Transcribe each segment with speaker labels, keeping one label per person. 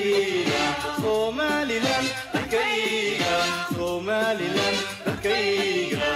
Speaker 1: dadkayga somalilan dadkayga somalilan dadkayga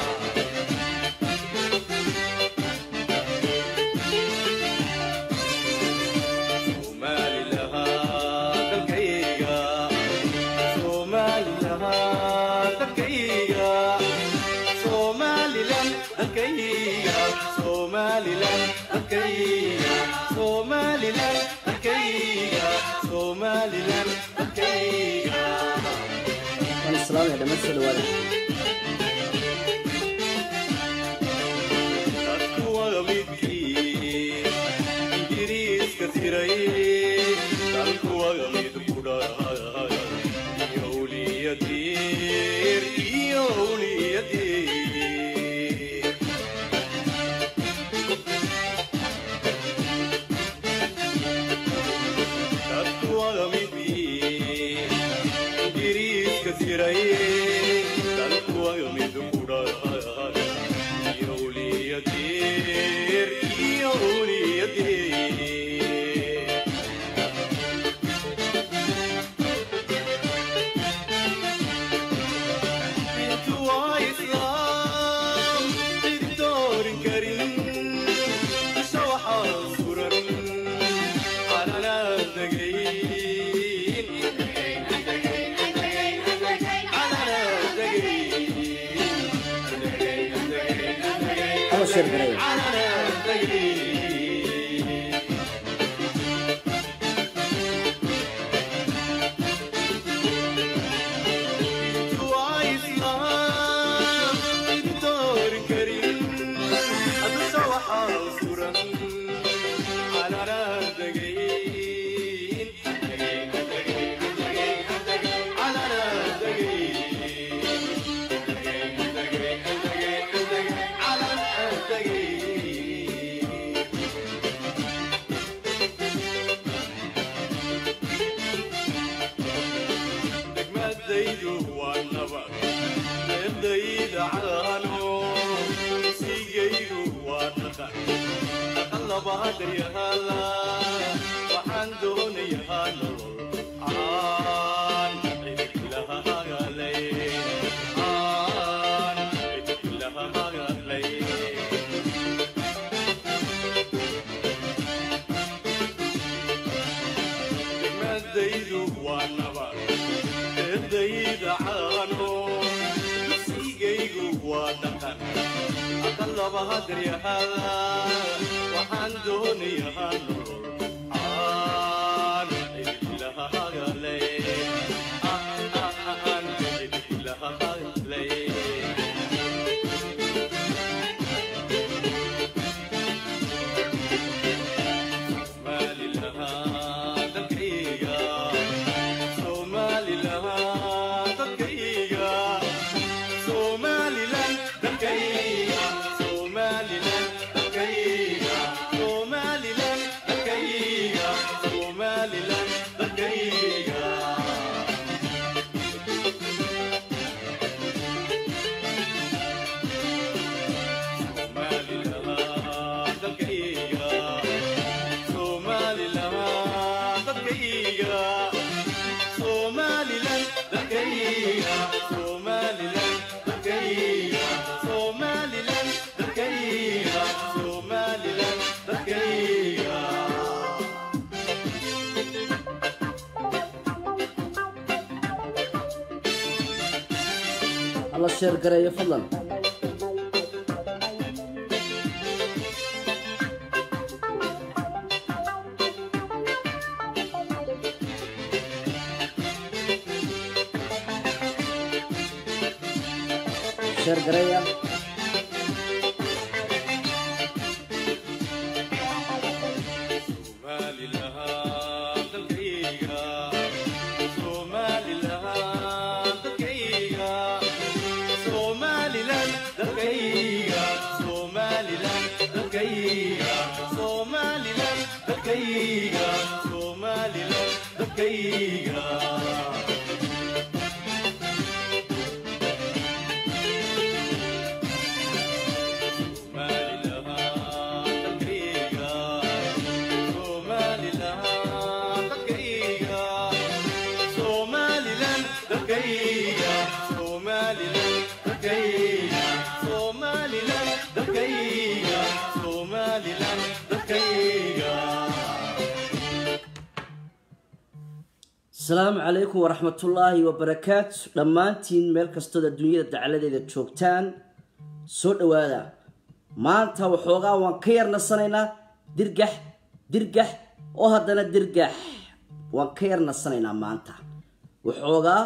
Speaker 1: somalilaha dalkayga somalilaha dalkayga somalilan dalkayga somalilan dalkayga somalilan dalkayga somalilan dalkayga
Speaker 2: waan islaamaya dhammaan soo dhawaada
Speaker 1: dadku waa midkii ingiriiska tiray dalku waa mid ku dharay iyo awliyadiir iyo awliyadiir dadku waa midkii ingiriiska tiray dalku waa mid ku dharay iyo awliyadiir iyo awliyadiir intu waa islaam cid doorin karin dusha waxaa suran calanaa degayn calanaa degayn
Speaker 2: hala sheer gareeya
Speaker 1: calanaa degayn waa islaam cid doorin karin adusha waxaa suran calanaa degayn calanaa degayn calanaa degayn degmadaydu waa nabad eedayda caano sigaydu waa dhaqan dhaqan labaadayahada waxaan doonayaa nolol aan cidilahaagalay aan cidilahaagalay degmadaydu waa nabad eedayda caano sigaygu waa dhaqan aqal labaadaryahada waxaan doonayaa nolol aan cidilahaagalay aan cidilahaagalay Somaliland, dadkayga, Somaliland, dadkayga, Somaliland, dadkayga, Somaliland, dadkayga.
Speaker 2: hala sheer gareeyo fadlan sheer gareeya
Speaker 1: Somaliland, dadkayga, Somaliland, dadkayga, Somaliland, dadkayga, Somaliland, dadkayga, Somaliland, dadkayga, Somaliland, dadkayga. Somaliland, dadkayga,
Speaker 2: asalaamu calaykum waraxmatullaahi wabarakaatu dhammaantiin meel kastood adduunyada dacaladeeda joogtaan soo dhowaada maanta waxoogaa waan ka yar nasanaynaa dirgax dirgax oo haddana dirgax waan ka yar nasanaynaa maanta waxoogaa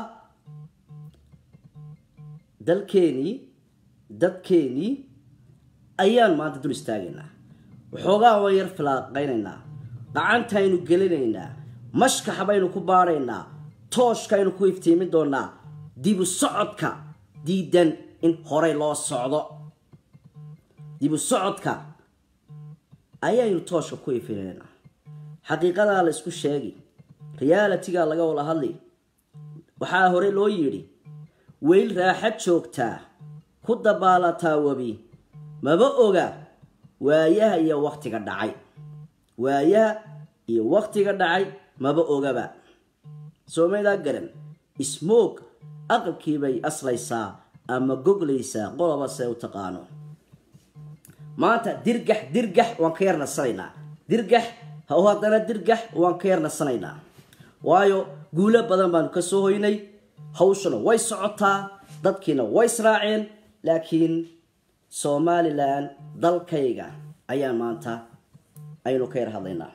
Speaker 2: dalkeenii dadkeenii ayaan maanta dul istaagaynaa waxoogaa waan yar filaaqaynaynaa gacantaynu gelinaynaa mashkax baynu ku baadhaynaa tooshkaynu ku iftiimin doonaa dibu socodka diidan in horay loo socdo dibu socodka ayaynu tooshka ku ifinaynaa xaqiiqadaa la isku sheegi realitigaa laga wada hadli waxaa hore loo yidhi weyl raaxad joogtaa ku dabaalataa webi maba oga waayaha iyo waktiga dhacay waayaha iyo waktiga dhacay maba ogaba soomaydaa garan smoog aqalkiibay aslaysaa ama goglaysaa qoloba se u taqaano maanta dirgax dirgax waan ka yar nasanaynaa dirgax haw haddana dirgax waan ka yar nasanaynaa waayo guulo badan baanu ka soo hoynay hawshuna way socotaa dadkiina way israaceen laakiin somalilan dalkayga ayaan maanta aynu ka yar hadlaynaa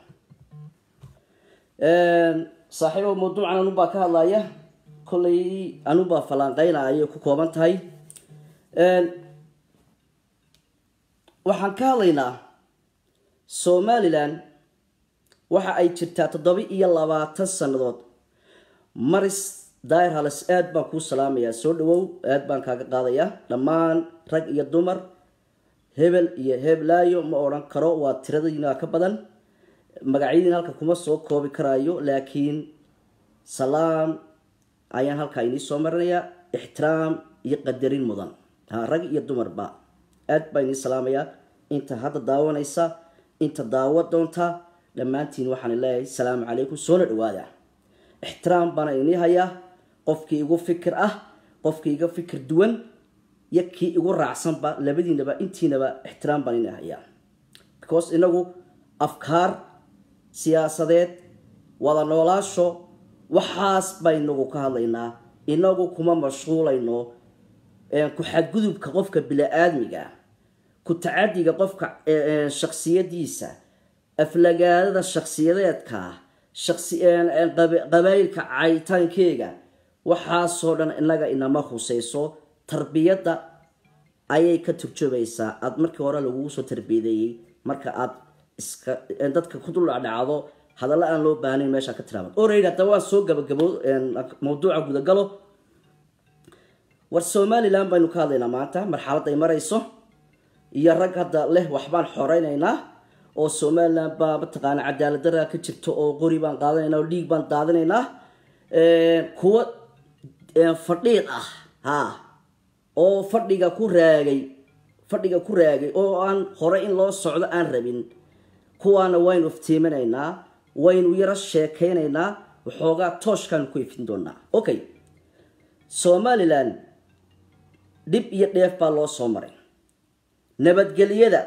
Speaker 2: saaxiibo mawduucan anubaa ka hadlaya kollay anubaa fallaanqeynaya ayay ku kooban tahay waxaan ka hadlaynaa somalilan waxa ay jirtaa toddoba iyo labaatan sannadood maris daayir halis aad baan kuu salaamayaa soo dhawow aad baan kaaga qaadayaa dhammaan rag iyo dumar hebel iyo heblaayo ma odhan karo waa tiradina ka badan magacyadiin halka kuma soo koobi karaayo laakiin salaam ayaan halkaa inii soo marinayaa ixtiraam iyo qadarin mudan ha rag iyo dumarba aad baa inii salaamayaa inta hadda daawanaysa inta daawo doonta dhammaantiin waxaan leeyahay salaamu calaykum soona dhawaada ixtiraam baana inii hayaa qofkii igu fikir ah qofkii iga fikir duwan iyo kii igu raacsanba labadiinaba intiinaba ixtiraam baan inii hayaa because inagu afkaar siyaasadeed wada noolaasho waxaas baynagu ka hadlaynaa inagu kuma mashquulayno ku xadgudubka qofka bili-aadmiga ku tacadiga qofka shaksiyadiisa aflagaadada shaksiyadeedka qabaayilka cayitaankeega waxaasoo dhan inaga inama huseyso tarbiyadda ayay ka turjubaysaa aada markii hore lagugu soo tarbiyadeeyey marka aad iska dadka ku duldhacdhacdo hadalla aan loo baahnayn meeshaa ka tiraamad orayid haddaba waan soo gabagabo mawduuca gudagalo war somalilan baynu ka hadlaynaa maanta marxalad ay marayso iyo rag hadda leh waxbaan xoreynaynaa oo somalilan baa mataqaana cadaaladdaraa ka jirto oo qori baan qaadanaynaa oo dhiig baan daadinaynaa kuwa fadhiid ah ha oo fadhiga ku raagay fadhiga ku raagay oo aan hore in loo socdo aan rabin kuwaana waynu iftiiminaynaa waynu yaro sheekaynaynaa waxoogaa tooshkaanu ku ifin doonaa okay somalilan dhib iyo dheef baa loo soo maray nabadgelyada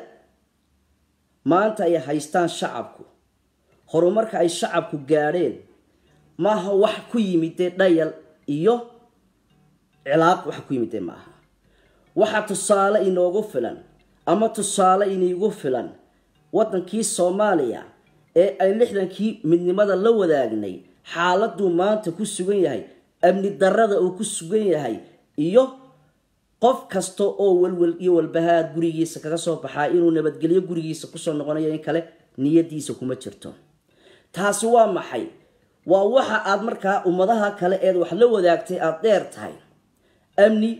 Speaker 2: maanta ay haystaan shacabku horumarka ay shacabku gaadheen maaha wax ku yimidee dhayal iyo cilaaq wax ku yimidee maaha waxa tusaale inoogu filan ama tusaale iniigu filan waddankii soomaaliya ee ay lixdankii midnimada la wadaagnay xaaladuu maanta ku sugan yahay amni darada uu ku sugan yahay iyo qof kasta oo walwal iyo walbahaad gurigiisa kaga soo baxaa inuu nabadgelyo gurigiisa kusoo noqonayo in kale niyadiisa kuma jirto taasi waa maxay waa waxa aad markaa ummadaha kale eed wax la wadaagtay aada dheer tahay amni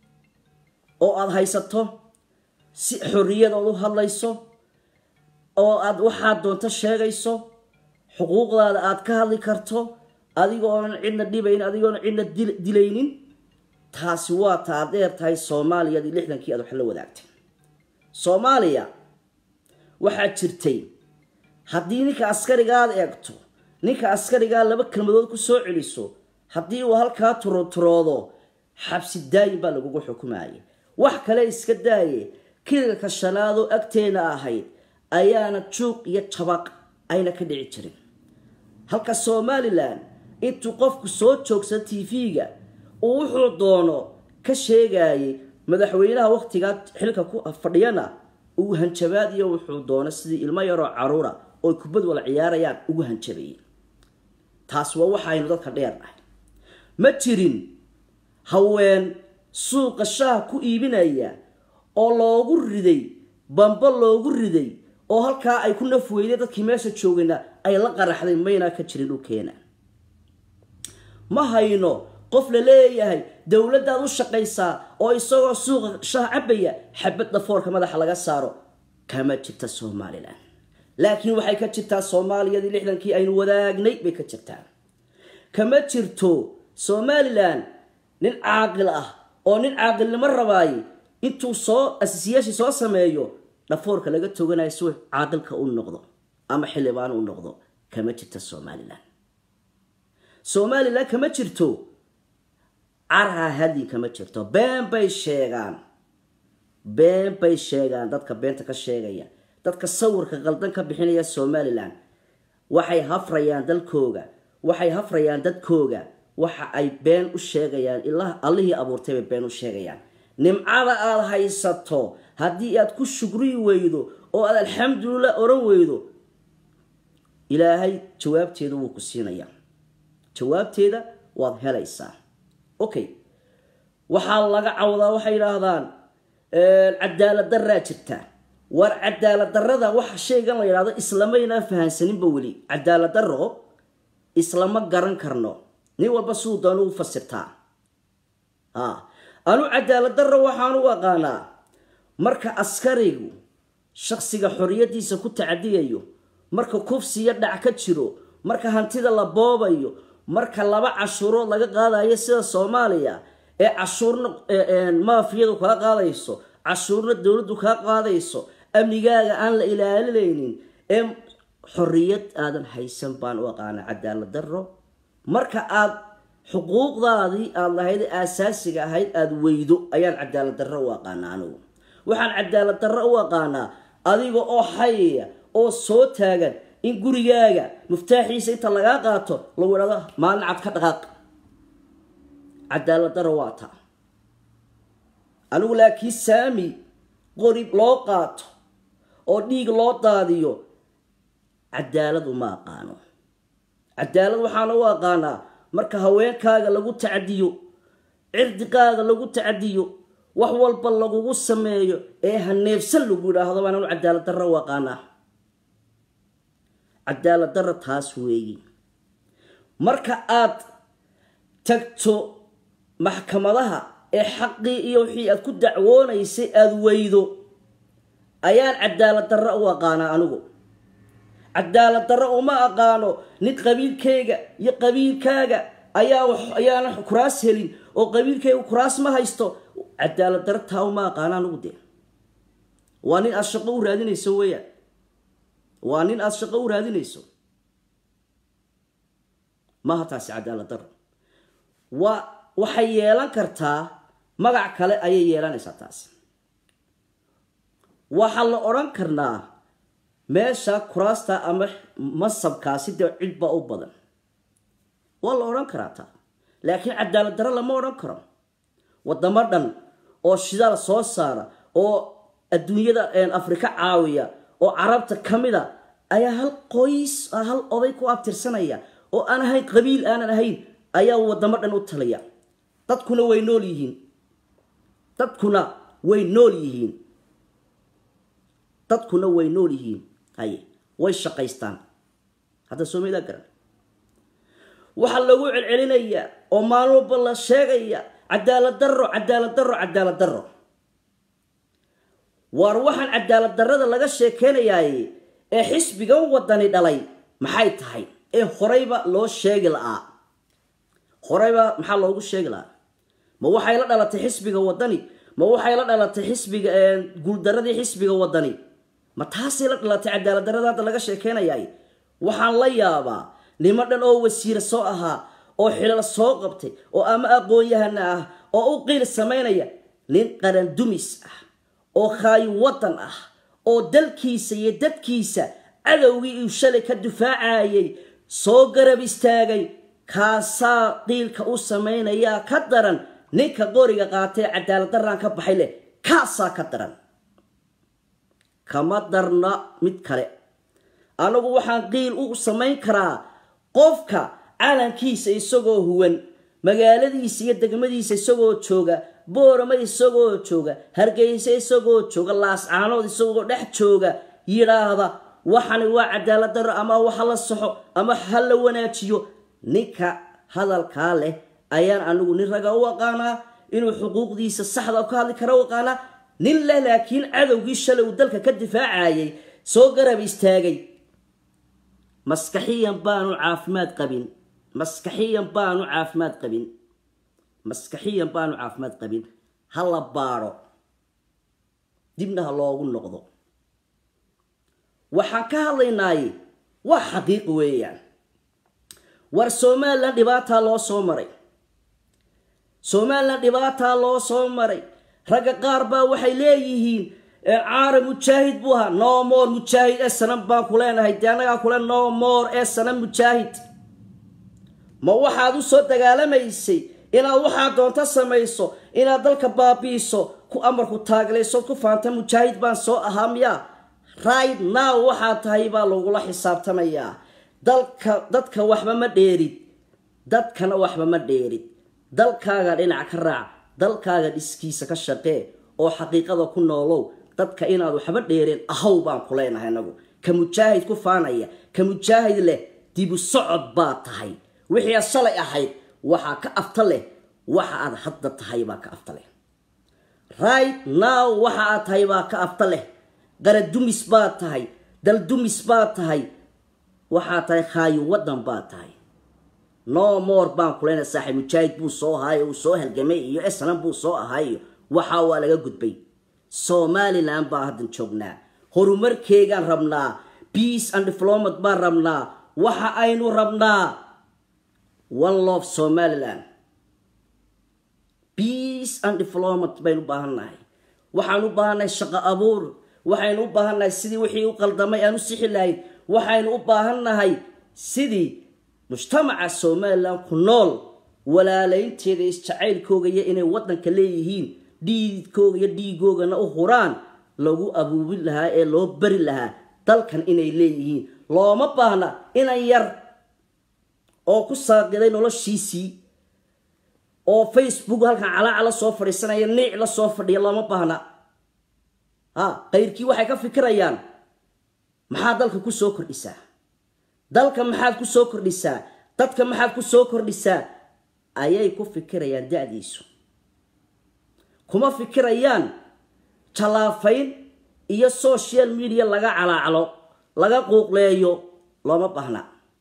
Speaker 2: oo aada haysato si xorriyadood u hadlayso oo aada waxaad doonto sheegayso xuquuqdaada aada ka hadli karto adigoonan cidna dhibayn adigoonan cidna dilaynin taasi waa ta aad dheer tahay soomaaliyadii lixdankii aad wax la wadaagtay soomaaliya waxaa jirtay haddii ninka askarigaad eegto ninka askarigaa laba kelmadood ku soo celiso haddii uu halkaa turoturoodo xabsi daayin baa lagugu xukumayay wax kale iska daaye kirilka shanaadoo agteena ahayd ayaana juuq iyo jabaq ayna ka dhici jirin halka somalilan intuu qofku soo joogsado tv-ga uu wuxuu doono ka sheegayay madaxweynaha waqtigaa xilka ku fadhiyana uu hanjabaad iyo wuxuu doono sidii ilmo yaroo caruura oo kubad wala ciyaarayaan ugu hanjabayay taas waa waxaynu dadka dheer nahay ma jirin haween suuqa shaha ku iibinaya oo loogu riday bambo loogu riday oo halkaa ay ku naf weyday dadkii meesha joogayna ay la qaraxday maynaa ka jirin dhulkeena ma hayno qof la leeyahay dowladdaad u shaqaysaa oo isagoo suuqa shaha cabaya xabad dhafoorka madaxa laga saaro kama jirta somalilan laakiin waxay ka jirtaa soomaaliyadii lixdankii aynu wadaagnay bay ka jirtaa kama jirto somalilan nin caaqil ah oo nin caaqilnimo rabaayay intuu soo asisiyaashii soo sameeyo dhafoorka laga toganayo si caaqilka u noqdo ama xildhibaan u noqdo kama jirta somalilan somalilan kama jirto carha hadii kama jirto been bay sheegaan been bay sheegaan dadka beenta ka sheegaya dadka sawirka qaldan ka bixinaya somalilan waxay hafrayaan dalkooga waxay hafrayaan dadkooga waxa ay been u sheegayaan ilaa allihii abuurtay bay been u sheegayaan nimcada aada haysato haddii aad ku shugri weydo oo aad alxamdulilah oran weydo ilaahay jawaabteeda wuu ku siinayaa jawaabteeda waad helaysaa okay waxaa laga cawdaa waxay yidhaahdaan cadaalad daraa jirta war cadaalad darada waxa shaygan la yidhahdo islamaynaa fahansaninba weli cadaalad daro islama garan karno nin walba siduu doona u fasirtaa a anu cadaalad daro waxaan u aqaanaa marka askarigu shaksiga xoriyadiisa ku tacadiyayo marka kufsiyo dhac ka jiro marka hantida la boobayo marka laba cashuurood laga qaadayo sida soomaaliya ee cashuurna maafiyadu kaa qaadayso cashuurna dowladdu kaa qaadayso amnigaaga aan la ilaalinaynin ee xoriyad aadan haysan baan u aqaanaa cadaalad daro marka aad xuquuqdaadii aada lahayd aasaasiga ahayd aada weydo ayaan cadaalad darro u aqaanaa anigu waxaan cadaalad darro u aqaanaa adiga oo xayaya oo soo taagan in gurigaaga muftaaxiisa inta lagaa qaato lagu idhahdo maalin cad ka dhaqaaq cadaalad darro waa taa anigu laakiin saami qorib loo qaato oo dhiig loo daadiyo cadaalad uma aqaano cadaalad waxaana u aqaanaa marka haweenkaaga lagu tacadiyo cirdiqaaga lagu tacadiyo wax walba lagugu sameeyo ee haneebsan lagu yidhaahdo baan anu cadaalad darro u aqaanaa cadaalad darro taas weeyi marka aad tagto maxkamadaha ee xaqii iyo wixii aad ku dacwoonaysay aada weydo ayaan cadaalad darro u aqaanaa anigu cadaalad darro uma aqaano nin qabiilkayga iyo qabiilkaaga ayaa ayaana kuraas helin oo qabiilkayga kuraas ma haysto cadaalad darro taa uma aqaano anigu dee waa nin aada shaqo u raadinayso weeyaan waa nin aada shaqo u raadinayso maaha taasi cadaalad darro waa waxay yeelan kartaa magac kale ayay yeelanaysaa taasi waxaa la odhan karnaa meesha kuraasta ama masabkaasi dee cidba u badan waa la odhan karaa taa laakiin cadaalad darro lama odhan karo wadamo dhan oo shidaal soo saara oo adduunyada afrika caawiya oo carabta ka mid a ayaa hal qoys hal oday ku abtirsanaya oo aan ahayn qabiil aanan ahayn ayaa wadamo dhan u talaya dadkuna way nool yihiin dadkuna way nool yihiin dadkuna way nool yihiin haye way shaqaystaan hadda soomalidaa garan waxaa lagu celcelinayaa oo maalin walba la sheegaya cadaalad darro cadaalad darro cadaalad darro waar waxaan cadaalad darrada laga sheekeynayaay ee xisbigan wadani dhalay maxay tahay ee horeyba loo sheegi la'aa horeyba maxaa loogu sheegi la'aa ma waxay la dhalatay xisbiga wadani ma waxay la dhalatay xisbiga guuldaradii xisbiga wadani ma taasay la dhalatay cadaalad darrada hadda laga sheekeynayaay waxaan la yaabaa nimo dhan oo wasiire soo ahaa oo xilal soo qabtay oo ama aqoon-yahana ah oo u qiil samaynaya nin qaran dumis ah oo khaayi waddan ah oo dalkiisa iyo dadkiisa cadowgii uu shalay ka difaacayay soo garab istaagay kaasaa qiilka u samaynayaa ka daran ninka qoriga qaatee cadaalad daraan ka baxay leh kaasaa ka daran kama darna mid kale anagu waxaan qiil u samayn karaa qofka calankiisa isagoo huwan magaaladiisa iyo degmadiisa isagoo jooga boorama isagoo jooga hargeysa isagoo jooga laascaanood isagoo dhex jooga yidhaahda waxani waa cadaalad daro ama waxa la saxo ama ha la wanaajiyo ninka hadalkaa leh ayaan anigu nin raga u aqaanaa inuu xuquuqdiisa saxda ka hadli kara u aqaanaa nin leh laakiin cadowgii shalay uu dalka ka difaacayay soo garab istaagay maskaxiyan baanu caafimaad qabin maskaxiyan baanu caafimaad qabin maskaxiyan baanu caafimaad qabin ha la baadho dibna ha loogu noqdo waxaan ka hadlaynaaye waa xaqiiq weeyaan war somalilan dhibaataa loo soo maray somalilan dhibaataa loo soo maray ragga qaar baa waxay leeyihiin caara mujaahid buu ahaa no more mujaahid ee sanan baan ku leenahay dee annagaa kule no more ee sanan mujaahid ma waxaad u soo dagaalamaysay inaad waxaad doonto samayso inaad dalka baabi'iso ku amarku taaglaysood ku faanta mujaahid baan soo ahaa miyaa right now waxaad tahay baa lagula xisaabtamayaa dalka dadka waxba ma dheerid dadkana waxba ma dheerid dalkaaga dhinac ka raac dalkaaga dhiskiisa ka shaqee oo xaqiiqada ku noolow dadka inaad waxba dheereen ahaw baan ku leenahay anagu ka mujaahid ku faanaya ka mujaahid leh dibu socod baa tahay wixii aad shalay ahayd waxaa ka afta leh waxa aad hadda tahay baa ka afta leh right now waxa aad tahay baa ka afta leh qaradumis baa tahay daldumis baa tahay waxaa tahay khaayo waddan baa tahay no more baan ku leenahay saaxiib mujaahid buu soo ahaayo uu soo halgamay iyo esnan buu soo ahaayo waxaa waa laga gudbay somalilan baan haddan joognaa horumarkeegaan rabnaa peace and diplomat baan rabnaa waxa aynu rabnaa one love somaliland peace and diplomat baynu u baahannahay waxaan u baahannahay shaqo abuur waxaynu u baahannahay sidii wixii u qaldamay aan u sixi lahayn waxaynu u baahannahay sidii mujtamaca somalilan ku nool walaalaynteeda isjacaylkooga iyo inay waddanka leeyihiin dhiidkooga iyo dhiigoogana u huraan lagu abuubin lahaa ee loo bari lahaa dalkan inay leeyihiin looma baahna inan yar oo ku saaqiday noloshiisii oo facebook halkan calaaca la soo fadhiisanaya niic la soo fadhiya looma baahna ha qayrkii waxay ka fikirayaan maxaad dalka ku soo kordhisaa dalka maxaad ku soo kordhisaa dadka maxaad ku soo kordhisaa ayay ku fikirayaan da-diisu kuma fikirayaan jallaafayn iyo social media laga calaaclo laga quuqleeyo looma baahna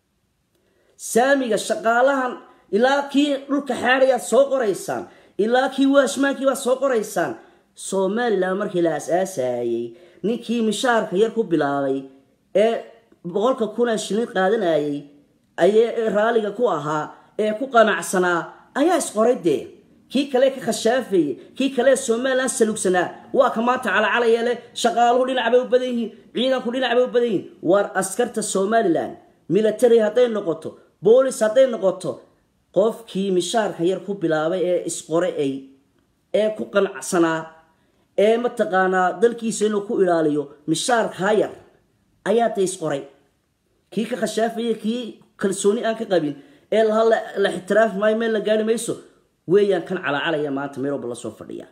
Speaker 2: saamiga shaqaalahan ilaa kii dhulka xaadayaad soo qoraysaan ilaa kii waashmaankii baad soo qoraysaan somalilan markii la as-aasayay ninkii mishaarka yar ku bilaabay ee boqolka kuna shilin qaadanayay ayee raaliga ku ahaa ee ku qanacsanaa ayaa isqoray dee kii kale ka khashaafayey kii kale somalilan salugsanaa waa ka maanta calacalaya leh shaqaaluhu dhinac bay u badan yihiin ciidanku dhinac bay u badan yihiin waar askarta somalilan military hadday noqoto boolis hadday noqoto qofkii mishaarka yar ku bilaabay ee isqoray ay ee ku qanacsanaa ee mataqaanaa dalkiisa inuu ku ilaaliyo mishaarkaa yar ayaa da isqoray kii ka khashaafaya kii kalsooni aan ka qabin ee laha la ixtiraafi maayo meel la gaari mayso weeyaan kan calacalaya maanta meel walba la soo fadhiya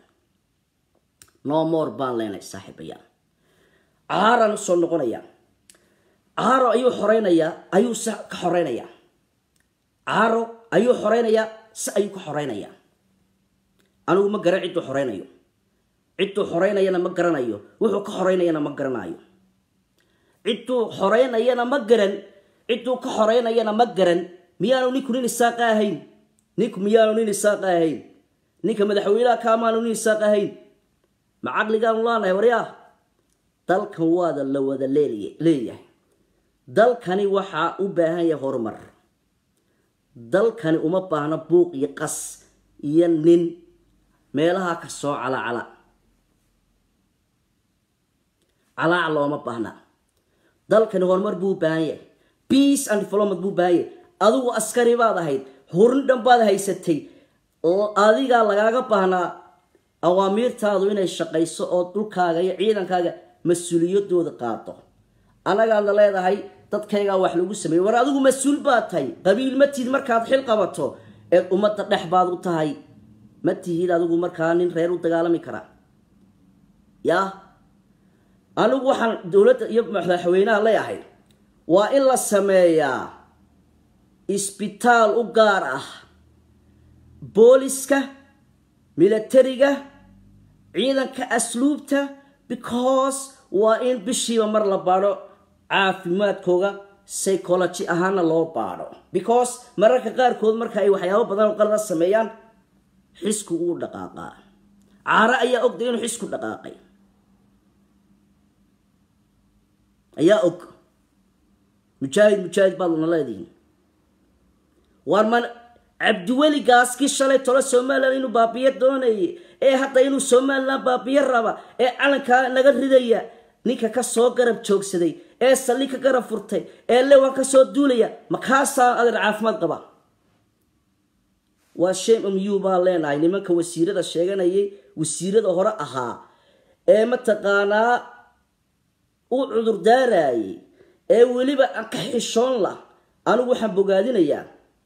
Speaker 2: no more baan leenay saaxiibayaan caaraan usoo noqonaya caaro ayuu xoreynayaa ayuu se ka xoreynayaa caaro ayuu xoreynayaa se ayuu ka xoreynayaa anigu ma garan cidduu xoreynayo cidduu xoreynayana ma garanayo wuxuu ka xoreynayana ma garanayo cidduu xoreynayana ma garan cidduu ka xoreynayana ma garan miyaanu ninku nin isaaqa ahayn ninku miyaanu nin isaaqa ahayn ninka madaxweynaha kaamaanu nin isaaqa ahayn ma caqligaanu laanahay waryaa dalkan waada la wada leeyahay dalkani waxaa u baahan yahay horumar dalkani uma baahno buuq iyo qas iyo nin meelaha ka soo calacala calaac looma baahna dalkani horumar buu u baahan yahay peace and development buu u baahan yahay adigu askari baad ahayd hurin dhan baad haysatay adigaa lagaaga baahnaa awaamiirtaadu inay shaqayso oo dhulkaaga iyo ciidankaaga mas-uuliyadooda qaado annagaadna leedahay dadkaygaa wax lagu sameeyey war adigu mas-uul baad tahay qabiil ma tihid markaad xil qabato eed ummadda dhex baad u tahay ma tihid adigu markaa nin reer u dagaalami karaa yaa anigu waxaan dowladda iyo madaxweynaha leeyahay waa in la sameeyaa isbitaal u gaar ah booliska militariga ciidanka asluubta because waa in bishiiba mar la baadho caafimaadkooga psychology ahaana loo baadho because mararka qaarkood marka ay waxyaabo badan oo qalada sameeyaan xisku uu dhaqaaqaa caaro ayaa ogday inuu xisku dhaqaaqay ayaa og mujaahid mujaahid baad una leedihin waar man cabdiweli gaaskii shalay tolo somalilan inuu baabiyo doonayay ee hadda inuu somalilan baabiyo raba ee calankaa naga ridaya ninka ka soo garab joogsaday ee salli ka garab furtay ee lewan ka soo duulaya makaasaan adeer caafimaad qaba waa shame mu baan leenahay nimanka wasiirada sheeganayay wasiirada hore ahaa ee mataqaanaa u cudur daarayay ee weliba aan ka xishoon lah anigu waxaan bogaadinayaa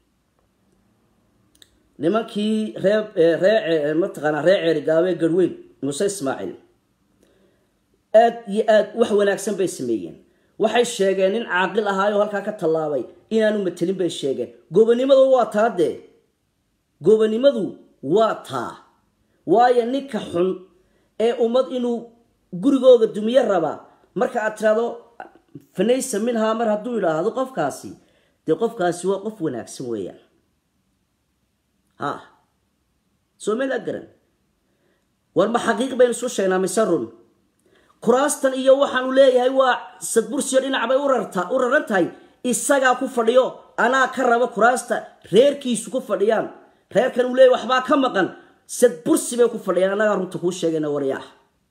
Speaker 2: nimankii ree ree mataqaanaa ree ceerigaabe garweyn muuse ismaaciil aad iyo aad wax wanaagsan bay sameeyeen waxay sheegeen nin caaqil ahaayoo halkaa ka tallaabay inaanu matelin bay sheegeen gobanimadu waa taa dee gobanimadu waa taa waayo ninka xun ee ummad inuu gurigooga dumiyo rabaa marka aad tiraado fanaysa minhaa mar hadduu idhaahdo qofkaasi dee qofkaasi waa qof wanaagsan weeyaan ha soo meelaa garan war ma xaqiiq baynu isu sheegnaa mise run kuraastan iyo waxaanu leeyahay waa sadbursiyo dhinac bay u raran tahay isagaa ku fadhiyo anaa ka raba kuraasta reerkiisu ku fadhiyaan reerkan uu leeyahy waxbaa ka maqan sadbursi bay ku fadhiyaan annagaa runta kuu sheegayna waryaah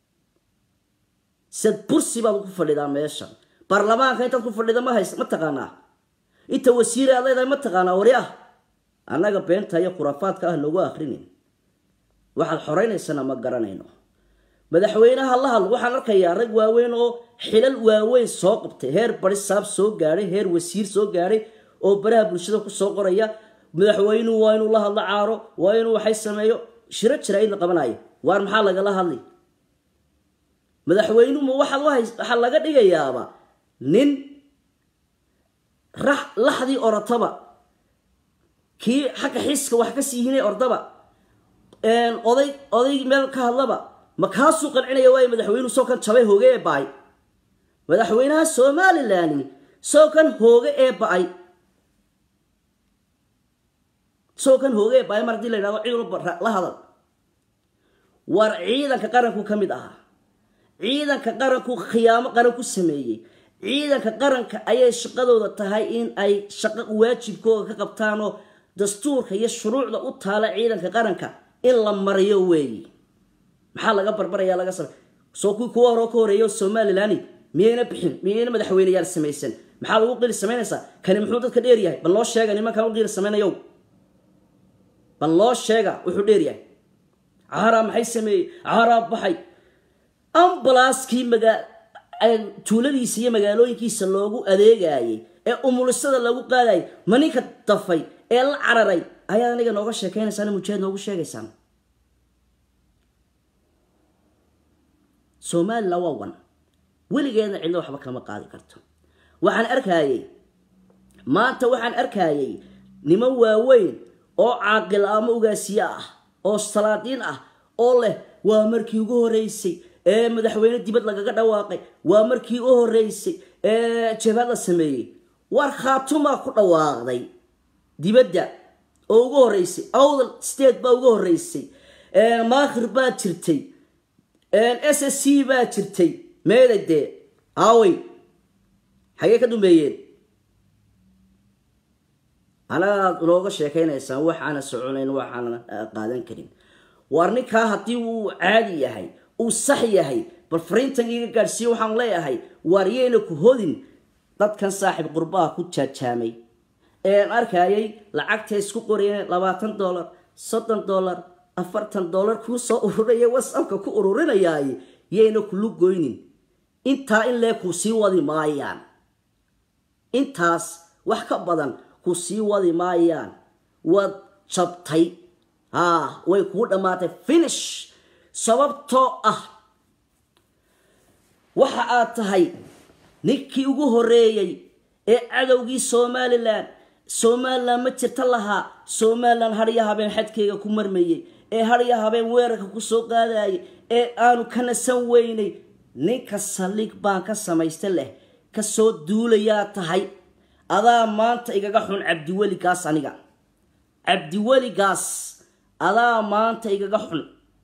Speaker 2: sadbursi baad ku fadhidaa meeshan baarlamaanka intaad ku fadhida ma hays ma taqaanaa inta wasiire aad leedahay ma taqaanaa waryaah annaga beenta iyo khuraafaadka ah noogu akrinin waxaad xoraynaysana ma garanayno madaxweynaha la hadl waxaan arkayaa rag waaweyn oo xilal waaweyn soo qabtay heer barisaab soo gaadhay heer wasiir soo gaadhay oo baraha bulshada kusoo qoraya madaxweynuhu waa inuu la hadlo caaro waa inuu waxay sameeyo shiro jira in la qabanayo waar maxaa lagala hadli madaxweynuhuma waxaa laga dhigayaaba nin laxdii orotaba kii xagga xiiska wax ka siihinay ordaba oday oday meel ka hadlaba ma kaasuu qancinaya waayo madaxweynuhu soo kan jabay hooge ee ba-ay madaxweynaha somalilan soo kan hooge ee ba-ay soo kan hooge ee ba-ay mar hadii la yidhahdo cid walba la hadal war ciidanka qaranku ka mid ahaa ciidanka qaranku khiyaamo qaran ku sameeyey ciidanka qaranka ayay shaqadooda tahay in ay shaqo waajibkooda ka qabtaanoo dastuurka iyo shuruucda u taala ciidanka qaranka in la mariyo weeyi maxaa laga barbaraya laga samey soo kuwii kuwa hore ka horeeya somalilan miyayna bixin miyayna madaxweyneyaal samaysan maxaa lagu qili samaynaysaa kani muxuu dadka dheer yahay bal loo sheega nimankan u qili samaynayow bal loo sheega wuxuu dheer yahay caaraa maxay sameeyey caaraa baxay ambalaaskii magaa tuuladiisa iyo magaalooyinkiisa loogu adeegayay ee umulisada lagu qaadayay ma ninka dafay ee la cararay ayaad aniga nooga sheekaynaysaan mujaahid noogu sheegaysaan somalilan waa wan weligeedna cidlo waxba kama qaadi karto waxaan arkayey maanta waxaan arkayey niman waaweyn oo caaqil ama ugaasiye ah oo salaadiin ah oo leh waa markii ugu horeysay ee madaxweyne dibad lagaga dhawaaqay waa markii u horeysay ee jabhad la sameeyey war khaatumaa ku dhawaaqday dibadda oo ugu horeysay awdal state baa ugu horeysay maakhir baa jirtay s s c baa jirtay meeday dee aawey xagee ka dumbeeyeen anagaad inooga sheekaynaysaan waxaana soconayn waxaana qaadan karin waar ninkaa haddii uu caadi yahay uu sax yahay bal fariintan iga gaadhsiiye waxaan leeyahay waar yayna ku hodin dadkan saaxiib qurbaha ku jaajaamay een arkayay lacagta isku qorayeen labaatan dollar soddon dollar afartan dollar kuu soo ururaya whatsappka ku ururinayaay yayna kulu goynin intaa in lee kuu sii wadi maayaan intaas wax ka badan ku sii wadi maayaan waad jabtay haa way kuu dhammaatay finish sababtoo ah waxa aad tahay ninkii ugu horeeyey ee cadowgii somalilan somalilan ma jirta lahaa somalilan hadya habeen xadkeyga ku marmayey ee hadya habeen weerarka ku soo qaadayay ee aanu ka nasan weynay ninka saldhig baan ka samaysta leh kasoo duulayaa tahay adaa maanta igaga xun cabdiweligaas aniga cabdiweligaas adaa maanta igaga xun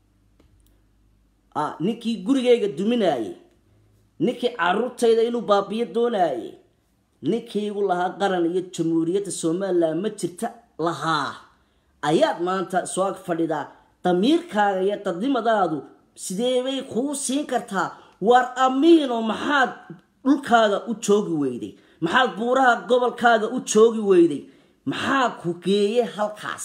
Speaker 2: ninkii gurigayga duminaayey ninkii caruurtayda inuu baabiyo doonaayey ninkii igu lahaa qaran iyo jamhuuriyadda somalilan ma jirta lahaa ayaad maanta soo ag fadhidaa damiirkaaga iyo dadnimadaadu sideebay kuu siin kartaa waar amiino maxaad dhulkaaga u joogi weyday maxaad buuraha gobolkaaga u joogi weyday maxaa ku geeye halkaas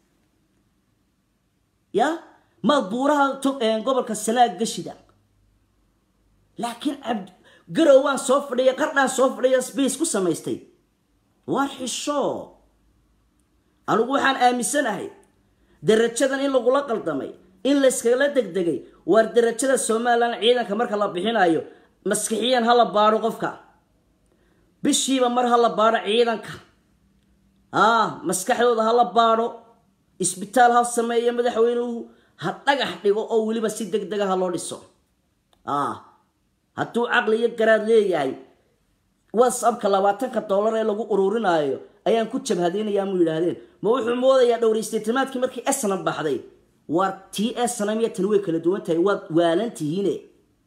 Speaker 2: ya maad buuraha gobolka sanaag gashida laakiin cabd garow waan soo fadhiya qardhaan soo fadhiya sbace ku samaystay waar xisho anigu waxaan aaminsanahay darajadan in lagula qaldamay in layskagala degdegay waar darajada somalilan ciidanka marka la bixinayo maskixiyan ha la baadho qofka bishiiba mar ha la baadho ciidanka ah maskaxdooda ha la baadho isbitaal ha sameeyo madaxweynuhu ha dhagax dhigo oo weliba si deg dega ha loo dhiso ah hadduu caqli iyo garaad leeyahay whatsappka labaatanka dollar ee lagu ururinaayo ayaan ku jabhadeynayaa mu yidhaahdeen ma wuxuu moodayaa dhowraysteetimaadkii markii esnam baxday waar tii esnam iyo tan way kala duwan tahay waad waalan tihiine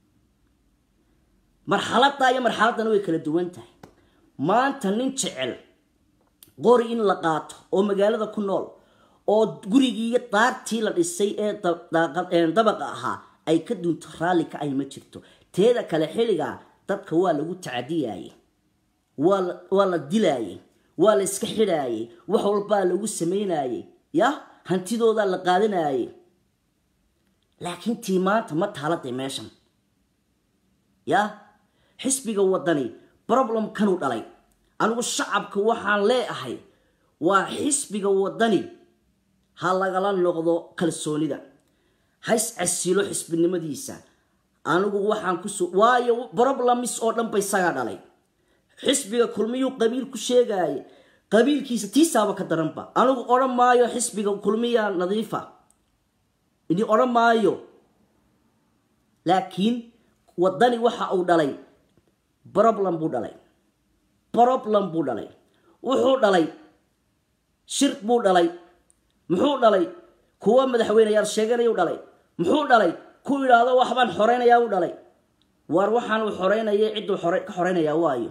Speaker 2: marxaladdaa iyo marxaladdana way kala duwan tahay maanta nin jecel qori in la qaato oo magaalada ku nool oo gurigii iyo daartii la dhisay ee dabaqa ahaa ay ka dunto raalli ka ay ma jirto teeda kale xilligaa dadka waa lagu tacadiyaayey waa la dilaayey waa la iska xidhaayey wax walbaa lagu samaynaayey ya hantidoodaa la qaadanaayey laakiin tii maanta ma taaladay meeshan ya xisbiga wadani problemkanuu dhalay anigu shacabka waxaan leeahay waa xisbiga wadani ha lagala noqdo kalsoonida hays casilo xisbinimadiisa anigu waxaan kuso waayo broblemis oo dhan ba isagaa dhalay xisbiga kulmiyuu qabiil ku sheegaaye qabiilkiisa tiisaaba ka daranba anigu odhan maayo xisbiga kulmiya nadiifa ini odhan maayo laakiin wadani waxa uu dhalay problem buu dhalay problem buu dhalay wuxuu dhalay shirk buu dhalay muxuu dhalay kuwa madaxweyneyaal sheeganayuu dhalay muxuu dhalay ku idhaahdo waxbaan xoreynayaa u dhalay waar waxaanuu xoreynaya cidduu ka xoreynayaa waayo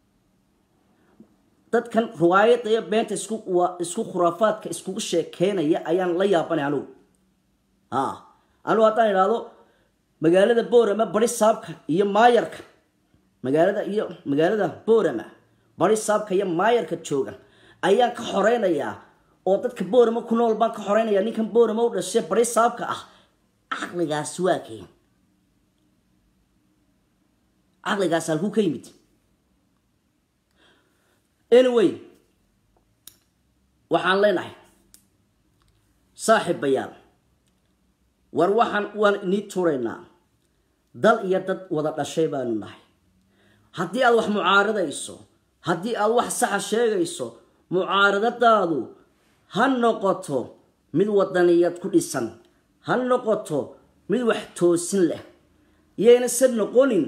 Speaker 2: dadkan riwaayadda iyo beenta isku isku khuraafaadka iskugu sheekeynaya ayaan la yaabanay anugu a anugu haddaan idhaahdo magaalada boorama bari saabka iyo maayarka magaalada iyo magaalada boorama bari saabka iyo maayarka jooga ayaan ka xoreynayaa oo dadka boorama ku nool baan ka xoreynaya ninkan boorama u dhashay bari saabka ah caqligaas waa keen caqligaas halkuu ka yimid anyway waxaan leenahay saaxiibayaal war waxaan waan inii turaynaa dal iyo dad wada dhashay baanu nahay haddii aad wax mucaaradayso haddii aad wax saxa sheegayso mucaaradadaadu ha noqoto mid wadaniyad ku dhisan ha noqoto mid wax toosin leh yayna se noqonin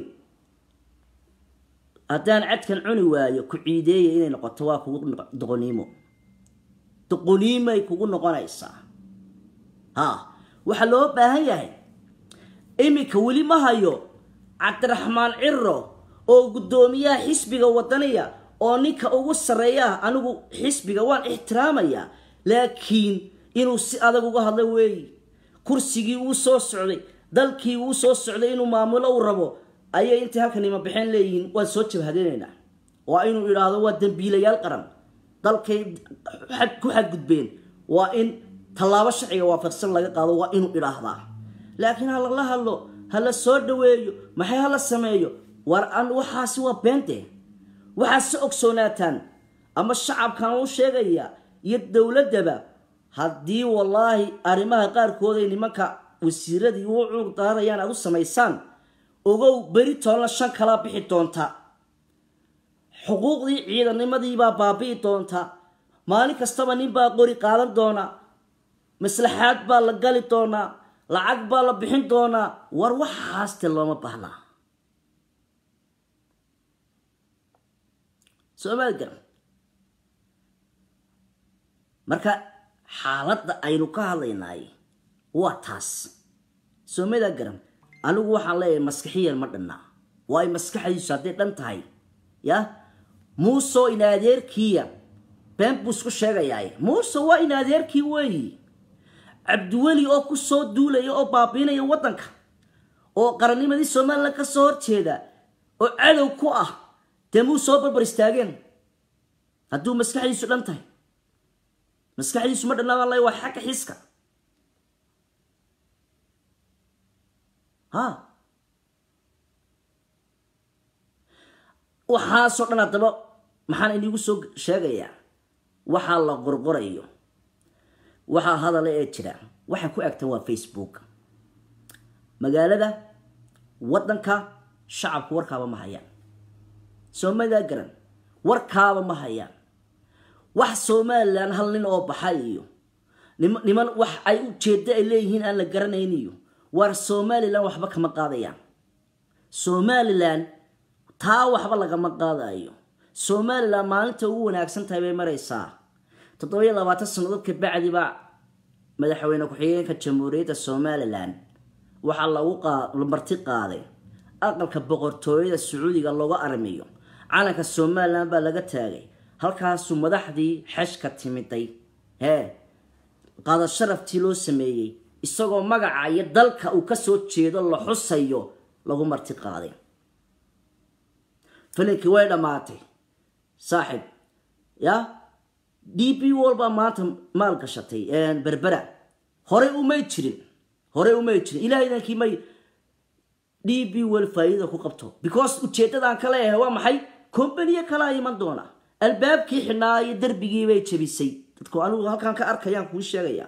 Speaker 2: haddaan cadkan cuni waayo ku ciideeya inay noqoto waa kugu doqoniimo doqoniimay kugu noqonaysaa ha waxaa loo baahan yahay iminka weli ma hayo cabdiraxmaan ciro oo guddoomiyaha xisbiga wadaniya oo ninka ugu sarreeyaah anigu xisbiga waan ixtiraamayaa laakiin inuu si adag uga hadla weeyi kursigii uu soo socday dalkii uu soo socday inuu maamulo u rabo ayay intay halkan ima baxeen leeyihiin waan soo jabhadinaynaa waa inuu idhaahdo waa dembiilayaal qaran dalkay xad- ku xadgudbeen waa in tallaabo sharciga waafaqsan laga qaado waa inuu idhaahdaa laakiin ha lala hadlo ha la soo dhaweeyo maxay hala sameeyo war an waxaasi waa beente waxaad si ogsoonaataan ama shacabkan u sheegaya iyo dowladdaba haddii wallaahi arrimaha qaarkood ay nimanka wasiiradii u cuur daarayaan aad u samaysaan ogow beri toonna shan kalaa bixi doonta xuquuqdii ciidannimadiibaa baabi'i doonta maalin kastaba nin baa qori qaadan doona maslaxaad baa la gali doonaa lacag baa la bixin doonaa war waxaaste looma baahnaa soomaali garan marka xaaladda aynu ka hadlaynaay waa taas soomada garan anigu waxaan leeyahay maskaxiyan ma dhanna waayo maskaxdiisu hadday dhan tahay ya muusoo in adeerkiiya been buu isku sheegayaay muuse waa in adeerkii weeyi cabdiweli oo ku soo duulaya oo baabiinaya waddanka oo qarannimadii somalilan ka soo horjeeda oo cadow ku ah dee muu soo barbar istaageen hadduu maskaxdiisu dhan tahay maskaxdiisu ma dhanna baan leeyahay waa xagga xiska ha waxaasoo dhan haddaba maxaan inigu soo sheegayaa waxaa la qorqorayo waxaa hadala ee jira waxay ku egtan waa facebook magaalada waddanka shacabku warkaaba ma hayaan soomaaliya garan warkaaba ma hayaan wax somalilan hal nin oo baxay iyo nim- niman wax ay ujeeddo ay leeyihiin aan la garanayn iyo waar somalilan waxba kama qaadayaan somalilan taa waxba lagama qaadayo somalilan maalinta ugu wanaagsan tahay bay maraysaa toddobiyo labaatan sannadood ka bacdi baa madaxweyne ku-xigeenka jamhuuriyadda somalilan waxaa lagu qaa- la marti qaaday aqalka boqortooyada sacuudiga looga armiyo calanka somalilan baa laga taagay halkaasuu madaxdii xeshka timiday hee qaada sharaftii loo sameeyey isagoo magaca iyo dalka uu kasoo jeedo la xusayo lagu marti qaaday filinkii way dhammaatay saaxib ya d b wall baa maanta maal gashatay berbera horey umay jirin horey umay jirin ilaahaydankii may d b wall faa'iida ku qabto because ujeeddadaan ka leeyahay waa maxay kombaniyo kalaa iman doona albaabkii xidhnaa iyo darbigii bay jebisay dadku anigu halkaan ka arkayaan kuu sheegaya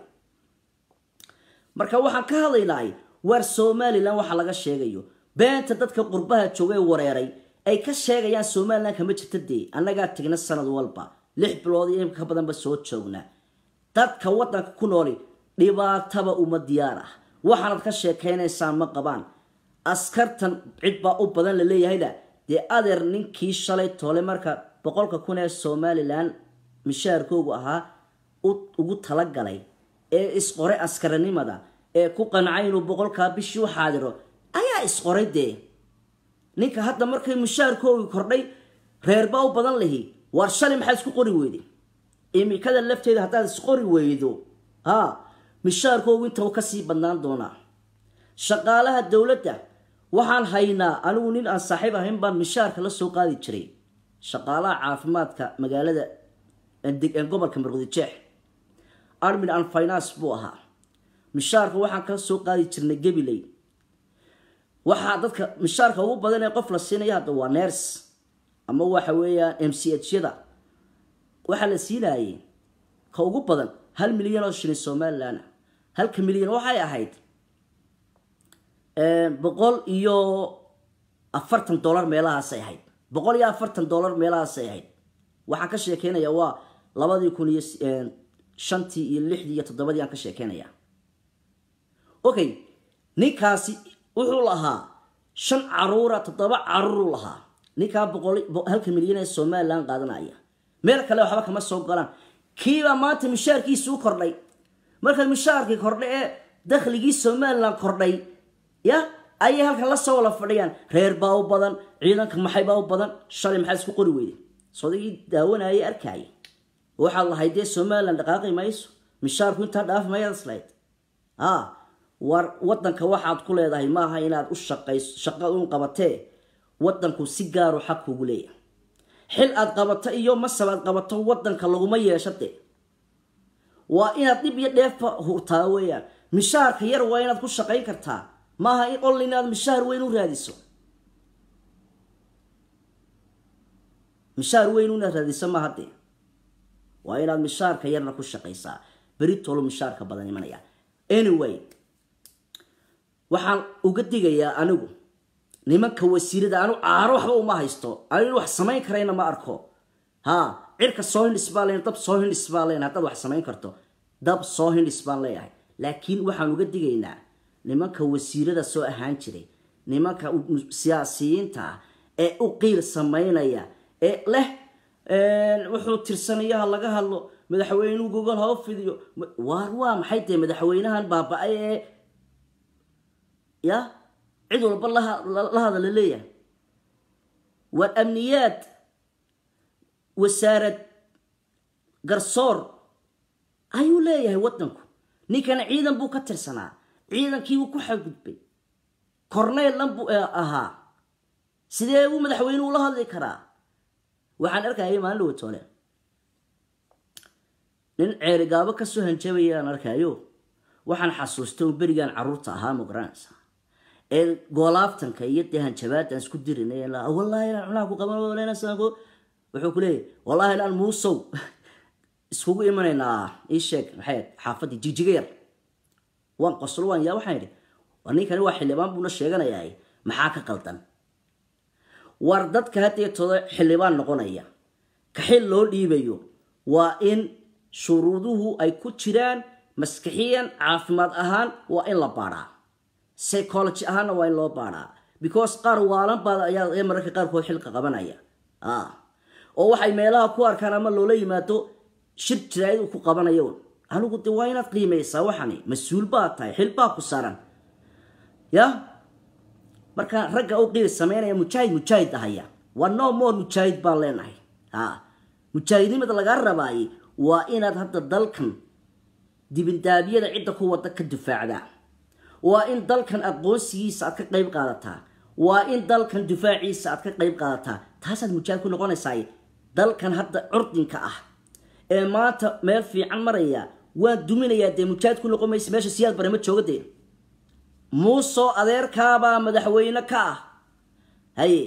Speaker 2: marka waxaan ka hadlaynahay waar somalilan waxa laga sheegayo beenta dadka qurbaha jooga ee wareeray ay ka sheegayaan somalilan kama jirta dee annagaa tegna sanad walba lix bilood iyo in ka badanba soo joogna dadka waddanka ku nooli dhibaataba uma diyaar ah waxaanad ka sheekaynaysaan ma qabaan askartan cid baa u badan la leeyahayna dee adeer ninkii shalay toole marka boqolka kun ee somalilan mishaarkoogu ahaa u- ugu talagalay ee isqoray askaranimada ee ku qancay inuu boqolkaa bishii u xaadiro ayaa isqoray dee ninka hadda markay mushaarkoogi kordhay reerbaa u badan lihi waar shalay maxaa isku qori weyday imikada lafteeda haddaad isqori weydo ha mishaarkoogu inta uu kasii badnaan doonaa shaqaalaha dowladda waxaan haynaa anigu nin aan saaxiib ahayn baan mishaarka la soo qaadi jiray shaqaalaha caafimaadka magaalada deg- gobolka marwadijeex armin and finance buu ahaa mishaarka waxaan ka soo qaadi jirnay gabiley waxaa dadka mishaarka ugu badan ee qof la siinaya hadda waa ners ama waxa weeyaan m c h yada waxaa la siinayay ka ugu badan hal milyan oo shilin somalilan ah. halka milyan waxay ahayd boqol iyo afartan dollar meelahaasay ahayd boqol iyo afartan dollar meelahaasay ahayd waxaan ka sheekeynaya waa labadii kun iyo shantii iyo lixdii iyo toddobadii aan ka sheekeynaya okay ninkaasi wuxuu lahaa shan caruura toddoba caruuruu lahaa ninkaa boqol bo- halka milyan ee somalilan qaadanaya meel kale waxba kama soo galaan kiibaa maanta mishaarkiisi u kordhay marka mishaarkii kordhay ee dakhligii somalilan kordhay ya ayay halkan la soo wala fadhiyaan reer baa u badan ciidanka maxay baa u badan shalay maxaa isku qori weyday sodagii daawanayay arkaya waxaad lahayd dee somalilan dhaqaaqi mayso mishaarku intaa dhaaf mayaad islayd ha war wadanka waxaad ku leedahay maaha inaad u shaqayso shaqad un qabatee wadanku si gaaru xaq kugu leeyahay xil aad qabato iyo masab aad qabato wadanka laguma yeesho de waa inaad dhib iyo dheefa hurtaa weeyaan mishaarka yar waa inaad ku shaqayn kartaa maaha in ol inaad mishaar weyn u raadiso mishaar weyn inaad raadiso maaha de waa inaad mishaarka yarna ku shaqaysaa beritolo mishaarka badan imanaya anyway waxaan uga digayaa anigu nimanka wasiirada anu caaro waxba uma haysto anu wax samayn karayna ma arko ha cirka soo hindhis baan leeyahay dab soo hindhis baan leeyahay haddaad wax samayn karto dab soo hindhis baan leeyahay laakiin waxaan uga digaynaa nimanka wasiirada soo ahaan jiray nimanka siyaasiyiinta ah ee u qiil samaynaya ee leh wuxuu tirsanayaha laga hadlo madaxweynuhu gogol hoo fidiyo waar waa maxay tahay madaxweynahan baaba-ay ee ya cid walba la hadala leeyahay waa amniyaad wasaarad garsoor ayuu leeyahay wadanku ninkana ciidan buu ka tirsanaa ciidankiibuu ku xadgudbay corneylan buu ahaa sidee buu madaxweynuhu la hadli karaa waxaan arkayay maalin dhawatoole nin ceerigaabo kasoo hanjabaya aan arkayo waxaan xasuustay un berigaan caruurta ahaa magaranaysa ee goolaaftanka iyo dee hanjabaadaan isku dirinay wallahi inaan cunaha ku qaban wuxuu ku leeyahy wallahi inaan muusow iskugu imanaynaa ii sheeg maxay xaafadii jijiga yar waan qoslo waan yaa waxaan idhi war ninkani waa xildhibaan buuna sheeganayaa maxaa ka qaldan war dadka hadeetooda xildhibaan noqonaya ka xil loo dhiibayo waa in shuruuduhu ay ku jiraan maskixiyan caafimaad ahaan waa in la baadhaa psychology ahaanna waa in loo baadhaa because qaar waalan baad ayaa mararka qaarkood xilka qabanaya oo waxay meelaha ku arkaan ama loola yimaado shir jiraayad ku qabanayo anigu de waa inaad qiimaysaa waxani mas-uul baa tahay xil baa ku saaran ya marka ragga u qiil sameynaya mujaahid mujaahid ahaya waa no more mujaahid baan leenahay ha mujaahidnimada lagaa rabaayay waa inaad hadda dalkan dibindaabyada cidda ku wada ka difaacdaa waa in dalkan aqoonsigiisa aad ka qayb qaadataa waa in dalkan difaaciisa aad ka qayb qaadataa taasaad mujaahid ku noqonaysaa dalkan hadda curdinka ah ee maanta meel fiican maraya waan duminayaa dee mujaahid ku noqon maysa meesha siyaad bare ma jooga dee muusoo adeerkaabaa madaxweyne ka ah haye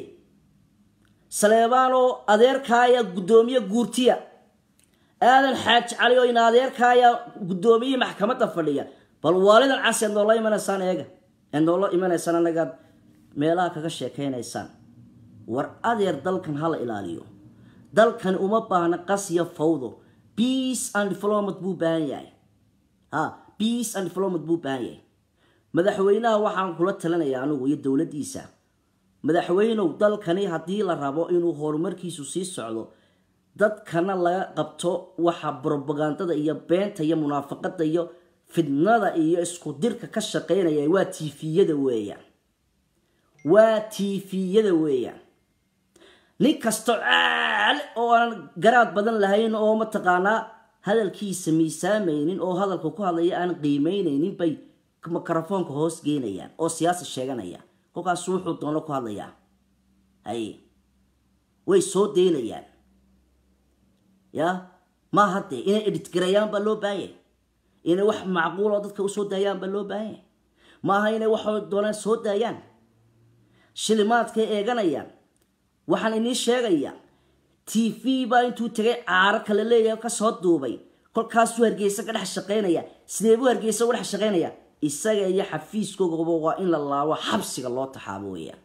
Speaker 2: saleebaanoo adeerkaaya guddoomiye guurtiya aadan xaaji cali oo ina adeerkaaya guddoomiye maxkamadda fadhiya bal waalidan cas eed noola imanaysaan eega eed noola imanaysaan anagaad meelaha kaga sheekaynaysaan war adeer dalkan hala ilaaliyo dalkani uma baahna qasya fawdo peace and development buu baahan yahay ha peace and development buu baahan yahay madaxweynaha waxaan kula talinayaa anigu iyo dowladdiisa madaxweynow dalkani haddii la rabo inuu horumarkiisu sii socdo dadkana laga qabto waxa brobagandada iyo beenta iyo munaafaqada iyo fidnada iyo isku dirka ka shaqeynaya waa tifiyada weeyaan waa tifiyada weeyaan nin kasto caal oo aan garaad badan lahayn oo mataqaanaa hadalkiisa miisaamaynin oo hadalka ku hadlaya aan qiimeynaynin bay mikrofoonka hoos geynayaan oo siyaasa sheeganaya kolkaasu wuxuu doono ku hadlayaa hay way soo daynayaan ya ma haddee inay edhitgarayaan baa loo baahanya inay wax macquuloo dadka usoo daayaan baa loo baahanya maaha inay wax doonaan soo daayaan shilimaadkay eeganayaan waxaan inii sheegayaa t v baa intuu tegay caaro kale leeyahay kasoo duubay kolkaasuu hargeysa ka dhex shaqaynaya sidee buu hargeysa uga dhex shaqaynaya isaga iyo xafiiskoogaba waa in la laabo xabsiga loo taxaabo weeyaan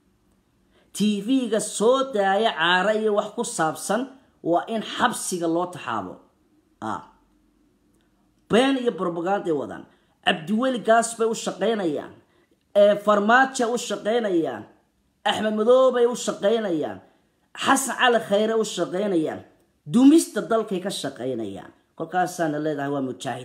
Speaker 2: t v-ga soo daaya caaro iyo wax ku saabsan waa in xabsiga loo taxaabo been iyo brobaganday wadaan cabdiweli gaas bay u shaqaynayaan farmaajo u shaqaynayaan axmed madoobay u shaqaynayaan xasan cali khayre u shaqaynayaan dumista dalkay ka shaqaynayaan kolkaasaana leedahay waa mujaahid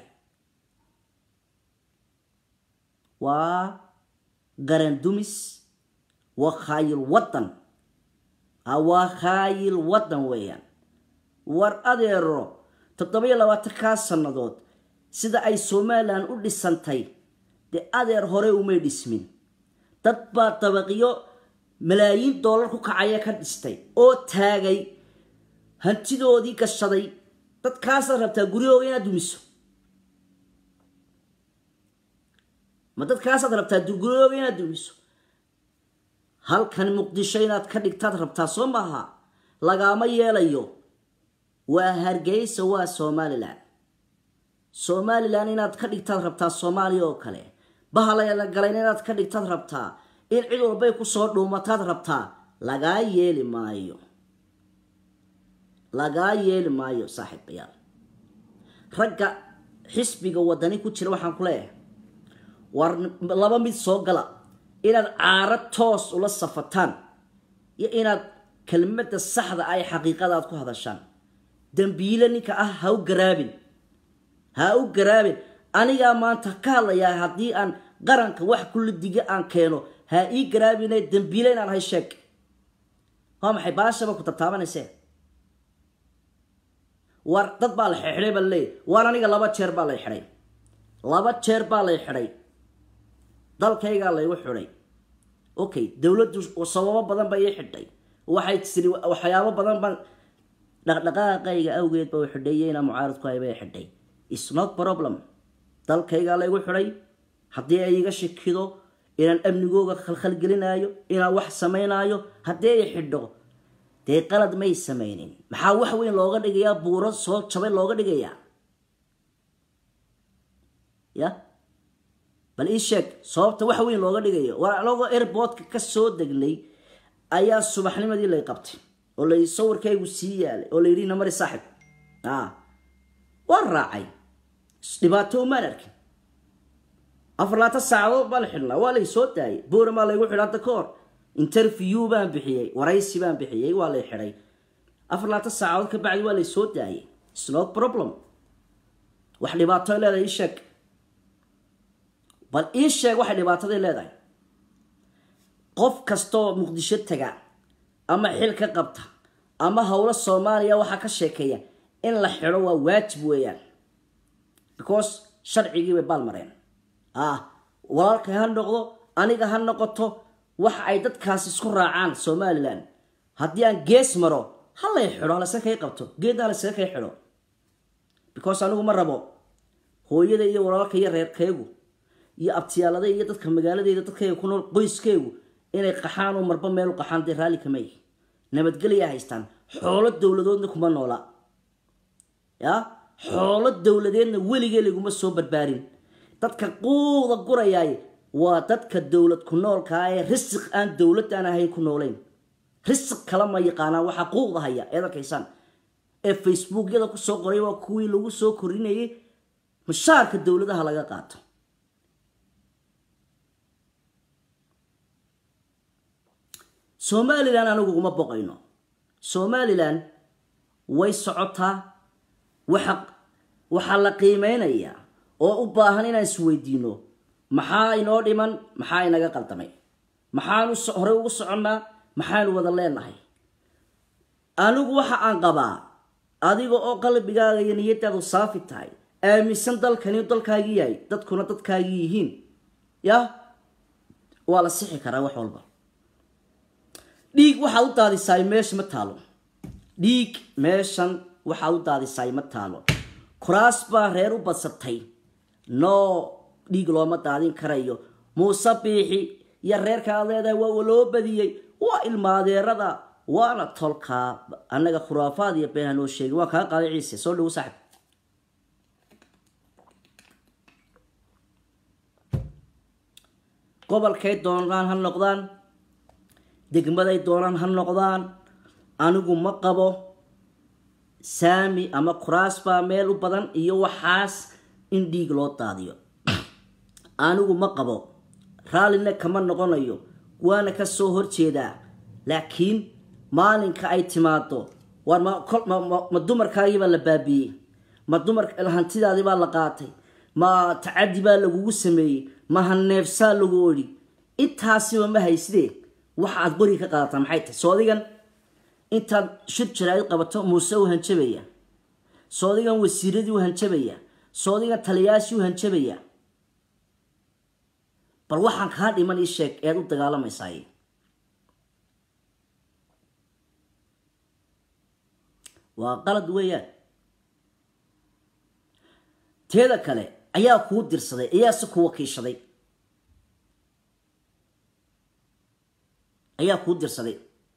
Speaker 2: waa garan dumis waa khaayil wadan waa khaayil wadan weeyaan war adeero toddoba iyo labaatankaa sannadood sida ay somalilan u dhisantay dee adeer hore umay dhismin dad baa dabaqiyo malaayiin doolar ku kacaya ka dhistay oo taagay hantidoodii gashaday dadkaasaad rabtaa guryahooga inaad dumiso ma dadkaasaad rabtaa guryahooga inaad dumiso halkan muqdisho inaad ka dhigtaad rabtaa soo maaha lagaama yeelayo waa hargeysa waa somalilan somalilan inaad ka dhigtaad rabtaa soomaaliya oo kale bahalayla galayn inaad ka dhigtaad rabtaa in cid walbay kusoo dhuumataad rabtaa lagaa yeeli maayo lagaa yeeli maayo saaxiibayaal ragga xisbiga wadani ku jira waxaan ku leeyahay war laba mid soo gala inaad caaro toos ula safataan iyo inaad kelmadda saxda ay xaqiiqadaad ku hadashaan dambiile ninka ah ha u garaabin ha u garaabin anigaa maanta ka hadlayaa haddii aan qaranka wax kulli diga aan keeno ha ii garaabine dambiile inaan ahay sheeg waa maxay baashaba ku tartaabanayse war dad baa la xidhay baa laleeyahy waan aniga laba jeer baa lay xidhay laba jeer baa lay xidhay dalkaygaa laygu xidhay okay dowladdu sababo badan ba ii xidhay waxay tiri waxyaabo badan baan dhaqdhaqaaqayga awgeed ba xidhay inaa mucaaradku haybay xidhay is not problem dalkaygaa laygu xidhay haddii ay iga shikido inaan amnigooga khalkhalgelinaayo inaan wax samaynaayo haddii ay xidho dee qalad may samaynin maxaa wax weyn looga dhigayaa buuro soo jabay looga dhigayaa ya bal ii sheeg sababta wax weyn looga dhigayo war anagoo airboodka ka soo degnay ayaa subaxnimadii lay qabtay oo lay sawirkaygu sii yaalay oo layidhi namari saaxib a waan raacay dhibaato umaan arkin afar laatan saacadood baa la xidhnaa waa lay soo daayay boramaa laygu xidha hadda ka hor interview baan bixiyey waraysi baan bixiyey waa lay xidhay afar laatan saacadood ka bacdi waa lay soo daayay snot problem wax dhibaato leedahay ii sheeg bal ii sheeg waxay dhibaataday leedahay qof kastaoo muqdisho taga ama xil ka qabta ama howlo soomaaliya waxaa ka sheekeeya in la xidho waa waajib weeyaan because sharcigii bay baalmareen ah walaalkay ha noqdo aniga ha noqoto waxa ay dadkaas isku raacaan somalilan haddii aan gees maro ha lay xidho halase kay qabto geedna halase kay xidho because anigu ma rabo hooyada iyo walaalka iyo reerkaygu iyo abtiyaalada iyo dadka magaaladeeda dadkayga ku nool qoyskaygu inay qaxaan oo marba meel u qaxaan dee raalli kama yihi nabadgelyaa haystaan xoolo dowladoodna kuma noola ya xoolo dowladeedna weligee laguma soo barbaarin dadka quuda gurayaay waa dadka dowlad ku noolkaa ee risiq aan dowlad aan ahayn ku noolayn risiq kala ma yaqaanaan waxaa quuqda haya eed arkaysaan ee facebookyada kusoo qoray waa kuwii lagu soo korinayay mashaarka dowladaha laga qaato somalilan anigu uma boqayno somalilan way socotaa waxa waxaa la qiimeynayaa oo u baahan inaan isweydiino maxaa inoo dhiman maxaa inaga qaldamay maxaanu horey ugu soconnaa maxaanu wada leenahay anigu waxa aan qabaa adiga oo qalbigaaga iyo niyadaadu saafi tahay aaminsan dalkani dalkaagii yahay dadkuna dadkaagii yihiin ya waa la sixi karaa wax walba dhiig waxaad u daadisaay meesha ma taalo dhiig meeshan waxaad u daadisaay ma taalo kuraas baa reer u badsatay noo dhiig looma daadin karayo muuse biixi iyo reerka aad leedahay waa loo badiyey waa ilmaadeerada waana tolkaa annaga khuraafaad iyo been hanoo sheegin waa kaa qaaday ciise soo dhawo saaxib gobolkay doonaan ha noqdaan degmaday doonaan ha noqdaan anigu ma qabo saami ama kuraas baa meel u badan iyo waxaas in dhiig loo daadiyo anigu ma qabo raallina kama noqonayo waana ka soo horjeedaa laakiin maalinka ay timaado war ma dumarkaagiibaa la baabiiyey ma dumar hantidaadii baa la qaatay ma tacadi baa lagugu sameeyey ma haneefsaa lagu odhi intaasiba ma haysidee waxa aad qori ka qaadataa maxay tahay soodigan intaad shir jaraa'id qabato muuse u hanjabaya soodigan wasiiradii u hanjabaya soodigan taliyaashii u hanjabaya bal waxaan kaa dhiman ii sheeg ead u dagaalamaysaay waa qalad weeyaan teeda kale ayaa kuu dirsaday ayaa si ku wakiishaday ayaa kuu dirsaday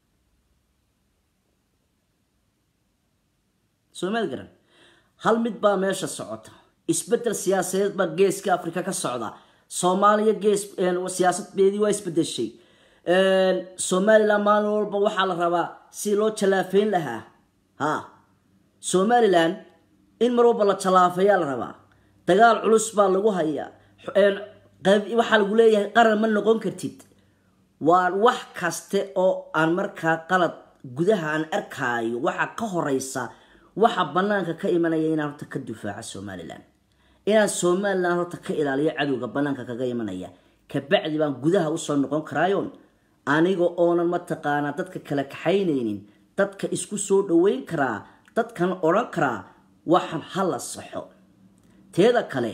Speaker 2: soomaad garan hal mid baa meesha socota isbedel siyaasadeed baa geeska africa ka socda soomaaliya gees siyaasadbeedii waa isbedeshay somalilan maalin walba waxaa la rabaa si loo jalaafeyn lahaa ha somalilan in mar walba la jalaafeeyaa la rabaa dagaal culus baa lagu hayaa waxaa lagu leeyahay qaran ma noqon kartid waa wax kaste oo aan markaa qalad gudaha aan arkaayo waxa ka horeysa waxa banaanka ka imanaya inaan horta ka difaaco somalilan inaan somalilan horta ka ilaaliyo cadowga banaanka kaga imanaya kabacdi baan gudaha usoo noqon karaayoon aniga oonan mataqaanaa dadka kala kaxaynaynin dadka isku soo dhaweyn karaa dadkan odhan karaa waxaan hala saxo teeda kale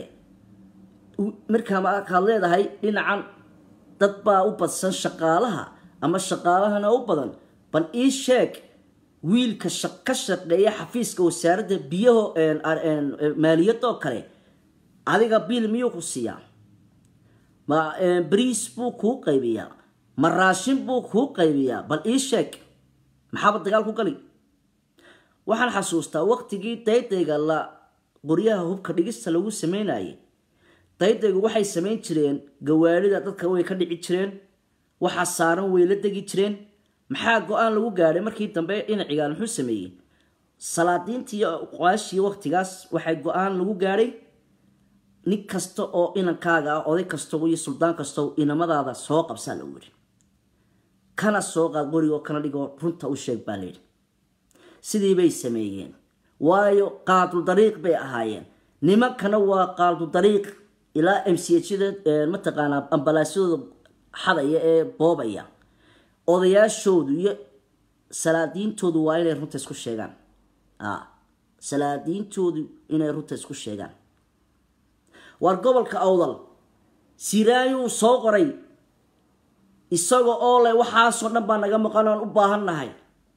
Speaker 2: markaa markaad leedahay dhinacan dad baa u badsan shaqaalaha ama shaqaalahana u badan bal ii sheeg wiilka ka shaqeeya xafiiska wasaaradda biyaho maaliyadoo kale adiga biil miyuu ku siiyaa ma bariis buu kuu qaybiyaa ma raashin buu kuu qaybiyaa bal ii sheeg maxaaba dagaal ku gali waxaan xasuustaa waqtigii daydayga la qoryaha hubka dhigista lagu sameynayay daydaygu waxay samayn jireen gawaarida dadka way ka dhici jireen waxaa saaran way la degi jireen maxaa go-aan lagu gaadhay markii dambe dhinacigaan muxuu sameeyey salaadiintii qoaashii waqtigaas waxay go-aan lagu gaadhay nin kasta oo inankaaga ah oday kasta iyo suldaan kasta inamadaada soo qabsaa lagu yidhi kana soo qaad qorigoo kana dhigoo runta u sheeg baa layidhi sidii bay sameeyeen waayo qaadu dariiq bay ahaayeen nimankana waa qaadu dariiq ilaa m c hda mataqaanaa ambalaasyadooda xadaya ee boobaya odayaashoodu iyo salaadiintoodu waa inay runta isku sheegaan salaadiintoodu inay runta isku sheegaan waar gobolka awdal siraayuu soo qoray isaga oo leh waxaasoo dhan baa naga maqan oan u baahan nahay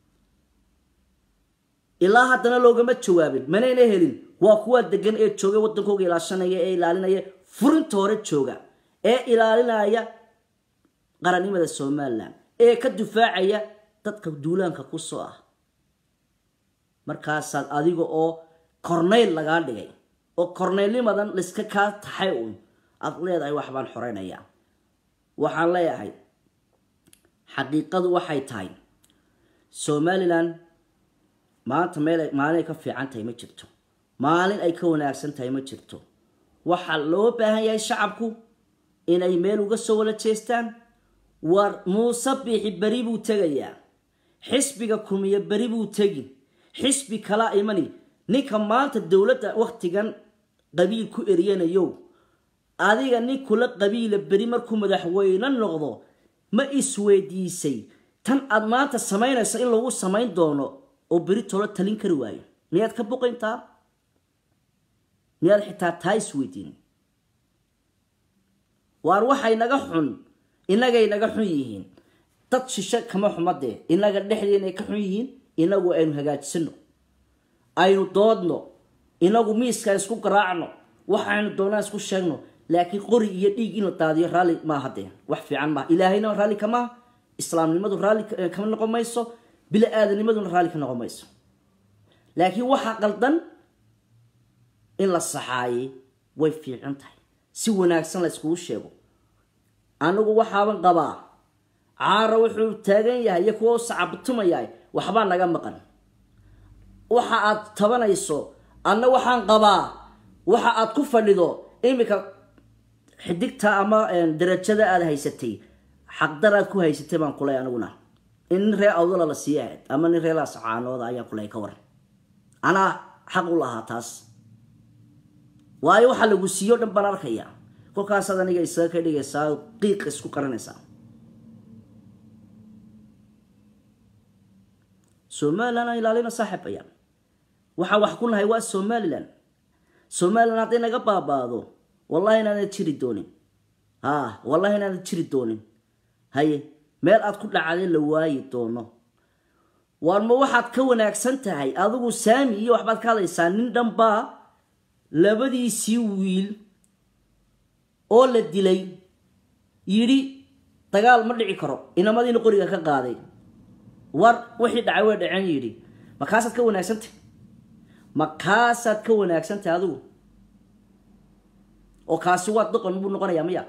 Speaker 2: ilaa haddana loogama jawaabin manayna helin waa kuwaa degan ee jooga waddankooga ilaashanaya ee ilaalinaya furinta hore jooga ee ilaalinaya qarannimada somalilan ee ka difaacaya dadka duulaanka ku soo ah markaasaad adiga oo kornayl lagaa dhigay oo kornaylnimadan layska kaa taxay uun aad leedahay waxbaan xoreynayaa waxaan leeyahay xaqiiqadu waxay tahay somalilan maanta meel maalin ay ka fiican tahay ma jirto maalin ay ka wanaagsan tahay ma jirto waxaa loo baahan yahay shacabku inay meel uga soo wala jeestaan war muuse biixi beri buu tegayaa xisbiga kumiya beri buu tegi xisbi kalaa imani ninka maanta dowladda waktigan qabiil ku eryanayo adiga nin kula qabiila beri markuu madaxweyne noqdo ma isweydiisay tan aad maanta samaynayso in lagu samayn doono oo beri tolo talin kari waayo miyaad ka boqayntaa miyaad xitaa taa isweydiin waar waxay naga xun inagay naga xun yihiin dad shishe kama xumadee inaga dhexdeena ay ka xun yihiin inagu aynu hagaajisano aynu doodno inagu miiskaan isku garaacno waxaynu doonaan isku sheegno laakiin qori iyo dhiig in la daadiyo raalli maaha dee wax fiican maaha ilaahayna raalli kamaha islaamnimadu raalli kama noqon mayso bila aadanimaduna raalli ka noqon mayso laakiin waxaa qaldan in la saxaayay way fiican tahay si wanaagsan la iskugu sheego anigu waxaaban qabaa caara wuxuu taagan yahay iyo kuwa u sacabtumayahay waxbaa naga maqan waxa aad tabanayso anna waxaan qabaa waxa aad ku fadhido iminka xidigta ama darajada aad haysatay xaqdaraad ku haysatay baan kuley aniguna in nin ree awdala la sii ahayd ama nin ree laascaanooda ayaan kuley ka waran anaa xaq u lahaa taas waayo waxaa lagu siiyo dhan baan arkaya kolkaasaad aniga isaga ka dhigaysaa qiiqa isku qaranaysaa somalilan aan ilaalina saaxiibayaan waxaan wax ku nahay waa somalilan somalilan hadday naga baabaado wallahi inaanad jiri doonin ha wallahi inaanad jiri doonin haye meel aad ku dhacday la waayi doono waar ma waxaad ka wanaagsan tahay adigu saami iyo waxbaad ka hadlaysaa nin dhanbaa labadiisii wiil oo la dilay yidhi dagaal ma dhici karo inamadiina qoriga ka qaaday war wixii dhacay way dhaceen yidhi makaasaad ka wanaagsantahay makaasaad ka wanaagsantahay adigu oo kaasi waa doqon buu noqonayaa miya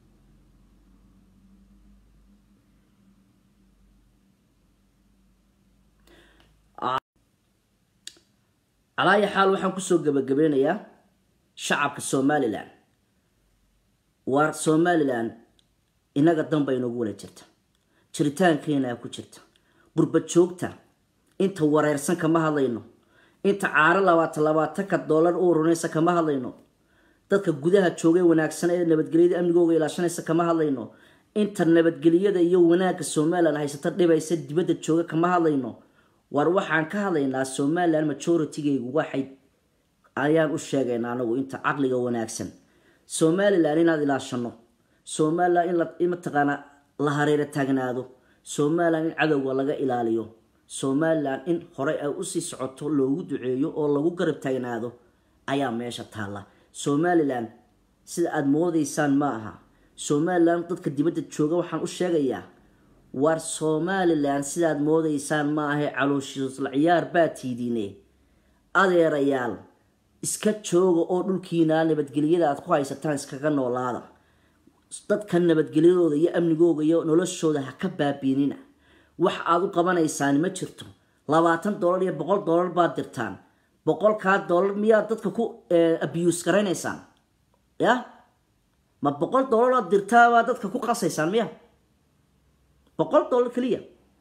Speaker 2: calaayi xaal waxaan kusoo gebagabeynayaa shacabka somalilan waar somalilan inaga danba inoogu wala jirta jiritaankeenaa ku jirta qurba joogta inta wareersan kama hadlayno inta caaro labaatan labaatanka dollar u urunaysa kama hadlayno dadka gudaha joogay wanaagsan ee nabadgelyada amnigooga ilaashanaysa kama hadlayno inta nabadgelyada iyo wanaagga somalilan haysata dhibaysa dibadda jooga kama hadlayno war waxaan ka hadlaynaa somalilan majoritygaygu waxay ayaan u sheegaynaa anagu inta caqliga wanaagsan somalilan inaad ilaashano somalilan in mataqaanaa la hareero taagnaado somalilan in cadowga laga ilaaliyo somalilan in horey ay usii socoto loogu duceeyo oo lagu garab taagnaado ayaa meesha taalla somalilan sida aada moodaysaan ma aha somalilan dadka dibadda jooga waxaan u sheegayaa war somalilan sidaad moodaysaan ma ahay calooshiisla ciyaar baa tiidiine adeerayaal iska jooga oo dhulkiina nabadgelyada aad ku haysataan iskaga noolaada dadka nabadgelyadooda iyo amnigooga iyo noloshooda ha ka baabiinina wax aad u qabanaysaan ma jirto labaatan dollar iyo boqol dollar baad dirtaan boqolkaa dollar miyaad dadka ku abuse garaynaysaan ya ma boqol dollar aad dirtaa baad dadka ku qasaysaan miya boqol dollar keliya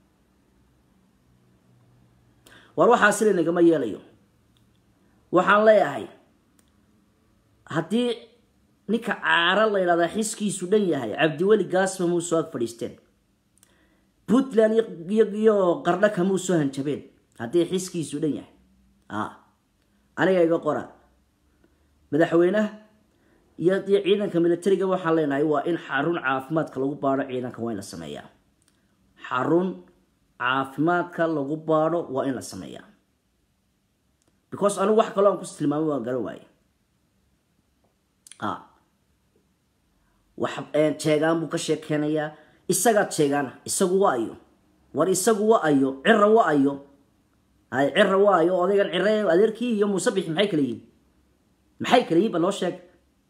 Speaker 2: war waxaa sila nagama yeelayo waxaan leeyahay haddii ninka caaro la ydhahdaa xiskiisu dhan yahay cabdiweli gaasba muu soo ag fadhiisteen puntland iyo qardha kamuu soo hanjabeen haddii xiskiisu dhan yahay aniga iga qora madaxweynaha iyo iyo ciidanka militariga waxaan leenahay waa in xarun caafimaadka lagu baadho ciidanka waa in la sameeyaa xarun caafimaadka lagu baadho waa in la sameeyaa because anigu wax kaloo aan ku tilmaamay waan garan waaye wax jeegaan buu ka sheekeynayaa isagaad sheegaana isagu wa ayo war isagu wa ayo cira wa ayo hay cira wa ayo odaygan cire adeerkii iyo muusabix maxay kala yihin maxay kala yihin ba loo sheeg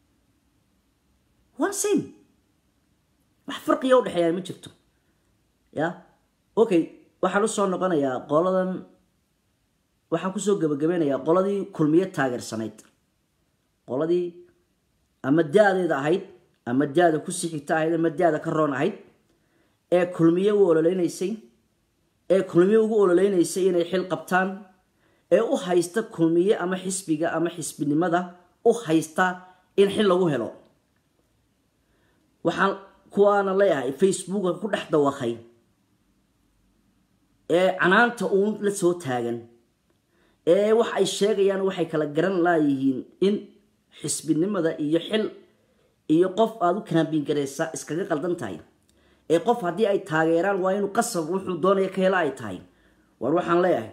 Speaker 2: waa same wax farqiya udhexeeyaa ma jirto ya okay waxaan usoo noqonayaa qoladan waxaan kusoo gabagabeynayaa qoladii kulmiye taageersanayd qoladii ama da-deeda ahayd ama da-da kusii xigta ahayd ama da-da ka roon ahayd ee kulmiye u ololeynaysay ee kulmiye ugu ololeynaysay inay xil qabtaan ee u haysta kulmiye ama xisbiga ama xisbinimada u haysta in xil lagu helo waxaan kuwaana leeyahay facebooka ku dhex dawaqay ee canaanta uun la soo taagan ee wax ay sheegayaan waxay kala garan laayihiin in xisbinimada iyo xil iyo qof aada u kaambiin garaysa iskaga qaldan tahay ee qof haddii ay taageeraan waa inuu qasab wuxuu doonaya ka hela ay tahay war waxaan leeyahay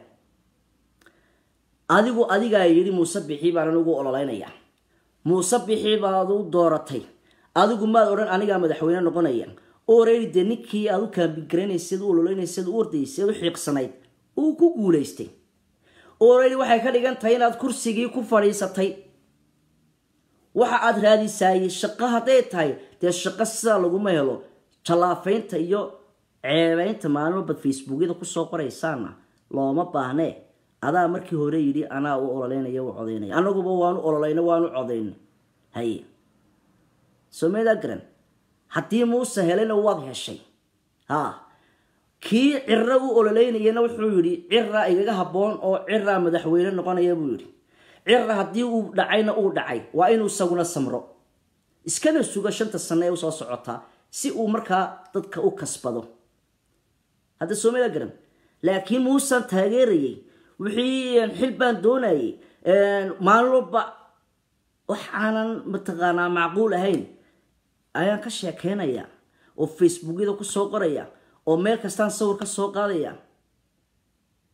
Speaker 2: adigu adigaa yidhi muuse bixii baan anigu ololeynayaa muuse bixii baad u dooratay adigu maad odhan anigaa madaxweyne noqonaya oreedi dee ninkii aad u kaambingaraynaysad u ololeynaysad u ordaysad u xiiqsanayd uu ku guulaystay oreedi waxay ka dhigan tahay inaad kursigii ku fadhiisatay waxa aad raadisaayey shaqo hadday tahay dee shaqo sidaa laguma helo jallaafaynta iyo ceebeynta maalmabad facebookyada kusoo qoraysaana looma baahnee adaa markii hore yidhi anaa u ololeynaya u codaynaya anaguba waanu ololeyna waanu codayna haye somedaa garan haddii muuse helena waad heshay ha kii cira u ololeynayana wuxuu yidhi cira igaga habboon oo cira madaxweyne noqonaya buu yidhi cira haddii uu dhacayna uu dhacay waa inuu isaguna samro iskana suga shanta sano ee usoo socotaa si uu markaa dadka u kasbado hadda soomada garan laakiin muusan taageerayay wixii xil baan doonayay maalin walba waxaanan mataqaanaa macquul ahayn ayaan ka sheekeynaya oo facebookyada kusoo qoraya oo meel kastaan sawir ka soo qaadaya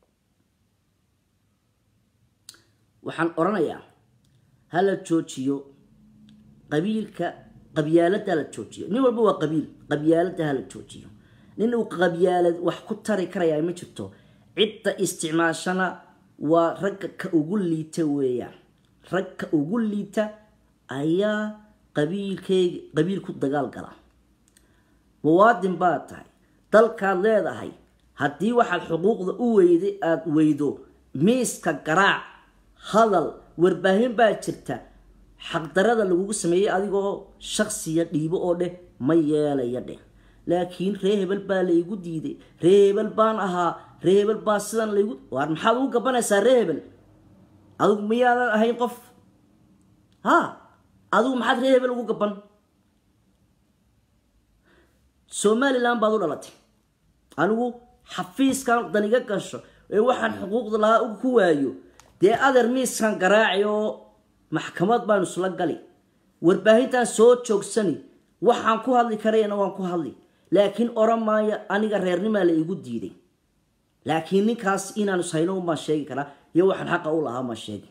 Speaker 2: waxaan odhanayaa ha la joojiyo qabiilka qabyaalada la joojiyo nin walba waa qabiil qabyaalada ha la joojiyo nin uu qabyaalad wax ku tari karayaa ma jirto cidda isticmaashana waa ragga ka ugu liita weeyaan rag ka ugu liita ayaa qabiilkeega qabiil ku dagaal gala muwaadin baad tahay dalkaad leedahay haddii waxaad xuquuqda u weyday aada weydo miiska garaac hadal warbaahin baa jirta xaqdarada lagugu sameeyey adigoo shaksiya dhiibo oo dheh ma yeelaya dheh laakiin ree hebel baa laygu diiday ree hebel baan ahaa ree hebel baa sidan laygu waar maxaad ugu gabanaysaa ree hebel adigu miyaadan ahayn qof ha adigu maxaad ree hebel ugu gaban somalilan baad u dhalatay anigu xafiiskan daniga gasho ee waxaan xuquuqda lahaa ku waayo dee adeer miiskan garaaci oo maxkamad baanu isla gali warbaahintan soo joogsani waxaan ku hadli karayana waan ku hadli laakiin oran maayo aniga reernimaa la igu diiday laakiin ninkaas inaanu shayno umaan sheegi karaa iyo waxaan xaqa u lahaa maan sheegi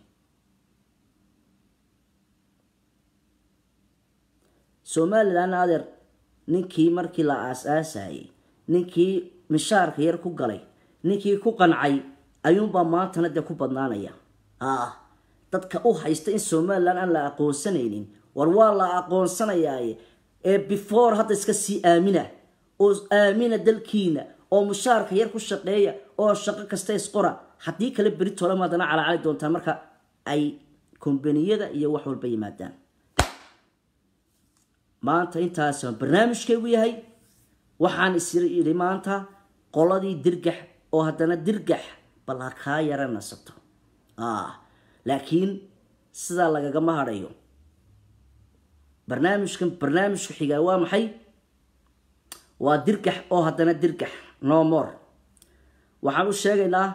Speaker 2: somalilan adeer ninkii markii la aas-aasayay ninkii mishaarka yar ku galay ninkii ku qancay ayuunbaa maantana dee ku badnaanaya ah dadka u haysta in somalilan aan la aqoonsanaynin war waa la aqoonsanayaaye ee before hadda iska sii aamina oo aamina dalkiina oo mushaarka yar ku shaqeeya oo shaqo kasta isqora haddii kale beritolama haddana calacali doontaa marka ay kombaniyada iyo wax walba yimaadaan maanta intaas barnaamijkaygu yahay waxaan is yidhi maanta qoladii dirgax oo haddana dirgax bal ha kaa yara nasato laakiin sidaa lagagama hadhayo barnaamijkan barnaamijka xigaa waa maxay waa dirgax oo haddana dirgax no more waxaan u sheegaynaa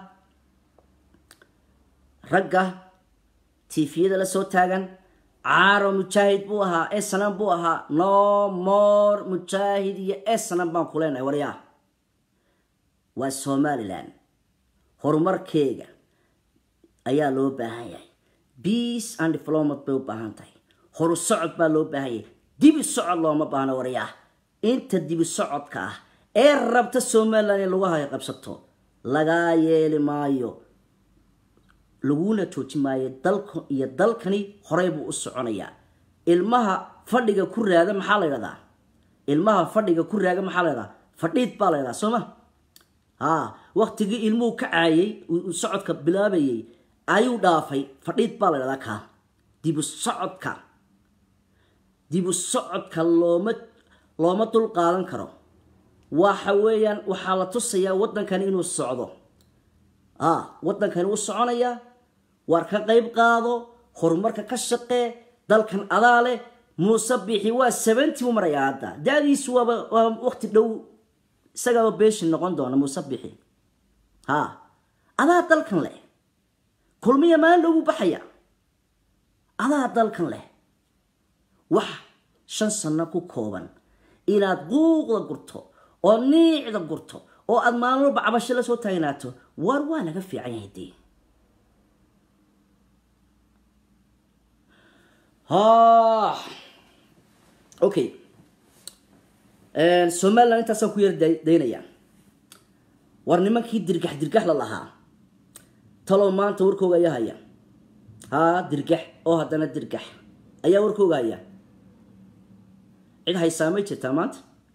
Speaker 2: ragga tifiyada la soo taagan caaro mujaahid buu ahaa esnan buu ahaa no more mujaahid iyo esnan baan ku leenahay waryaa waa somalilan horumarkeega ayaa loo baahan yahay peace and diplomat bay u baahan tahay horu socod baa loo baahan yahay dibi socod looma baahno waryaa inta dibi socodka ah ee rabta somalilan in lagu hay qabsato lagaa yeeli maayo laguna jooji maayo dalka iyo dalkani horey buu u soconayaa ilmaha fadhiga ku raada maxaa la ydhahdaa ilmaha fadhiga ku raaga maxaa la ydhahdaa fadhiid baa la ydhahdaa soo ma ha waktigii ilmuhu ka caayay socodka bilaabayay ayuu dhaafay fadhiid baa la ydhahdaa kaa dibu socodka dibu socodka looma looma dul qaadan karo waxa weeyaan waxaa la tusayaa waddankani inuu socdo a waddankani wuu soconayaa waar ka qayb qaado horumarka ka shaqee dalkan adaa leh muuse biixi waa seventy u marayaa hadda da-diisu waaba waa waqti dhow isagaaba beeshin noqon doona muuse biixi ha adaa dalkan leh kulmiya maalin dhow buu baxaya adaa dalkan leh wax shan sano ku kooban inaad quuqda gurto oo niicda gurto oo aada maalin walba cabasho la soo taagnaato waar waa laga fiican yahay dee ha okay somaliland intaasaan ku yar daynaya war nimankii dirgax dirgax la lahaa talow maanta warkooga ayaa haya ha dirgax oo haddana dirgax ayaa warkooga haya cid haysaa may jirtaa maanta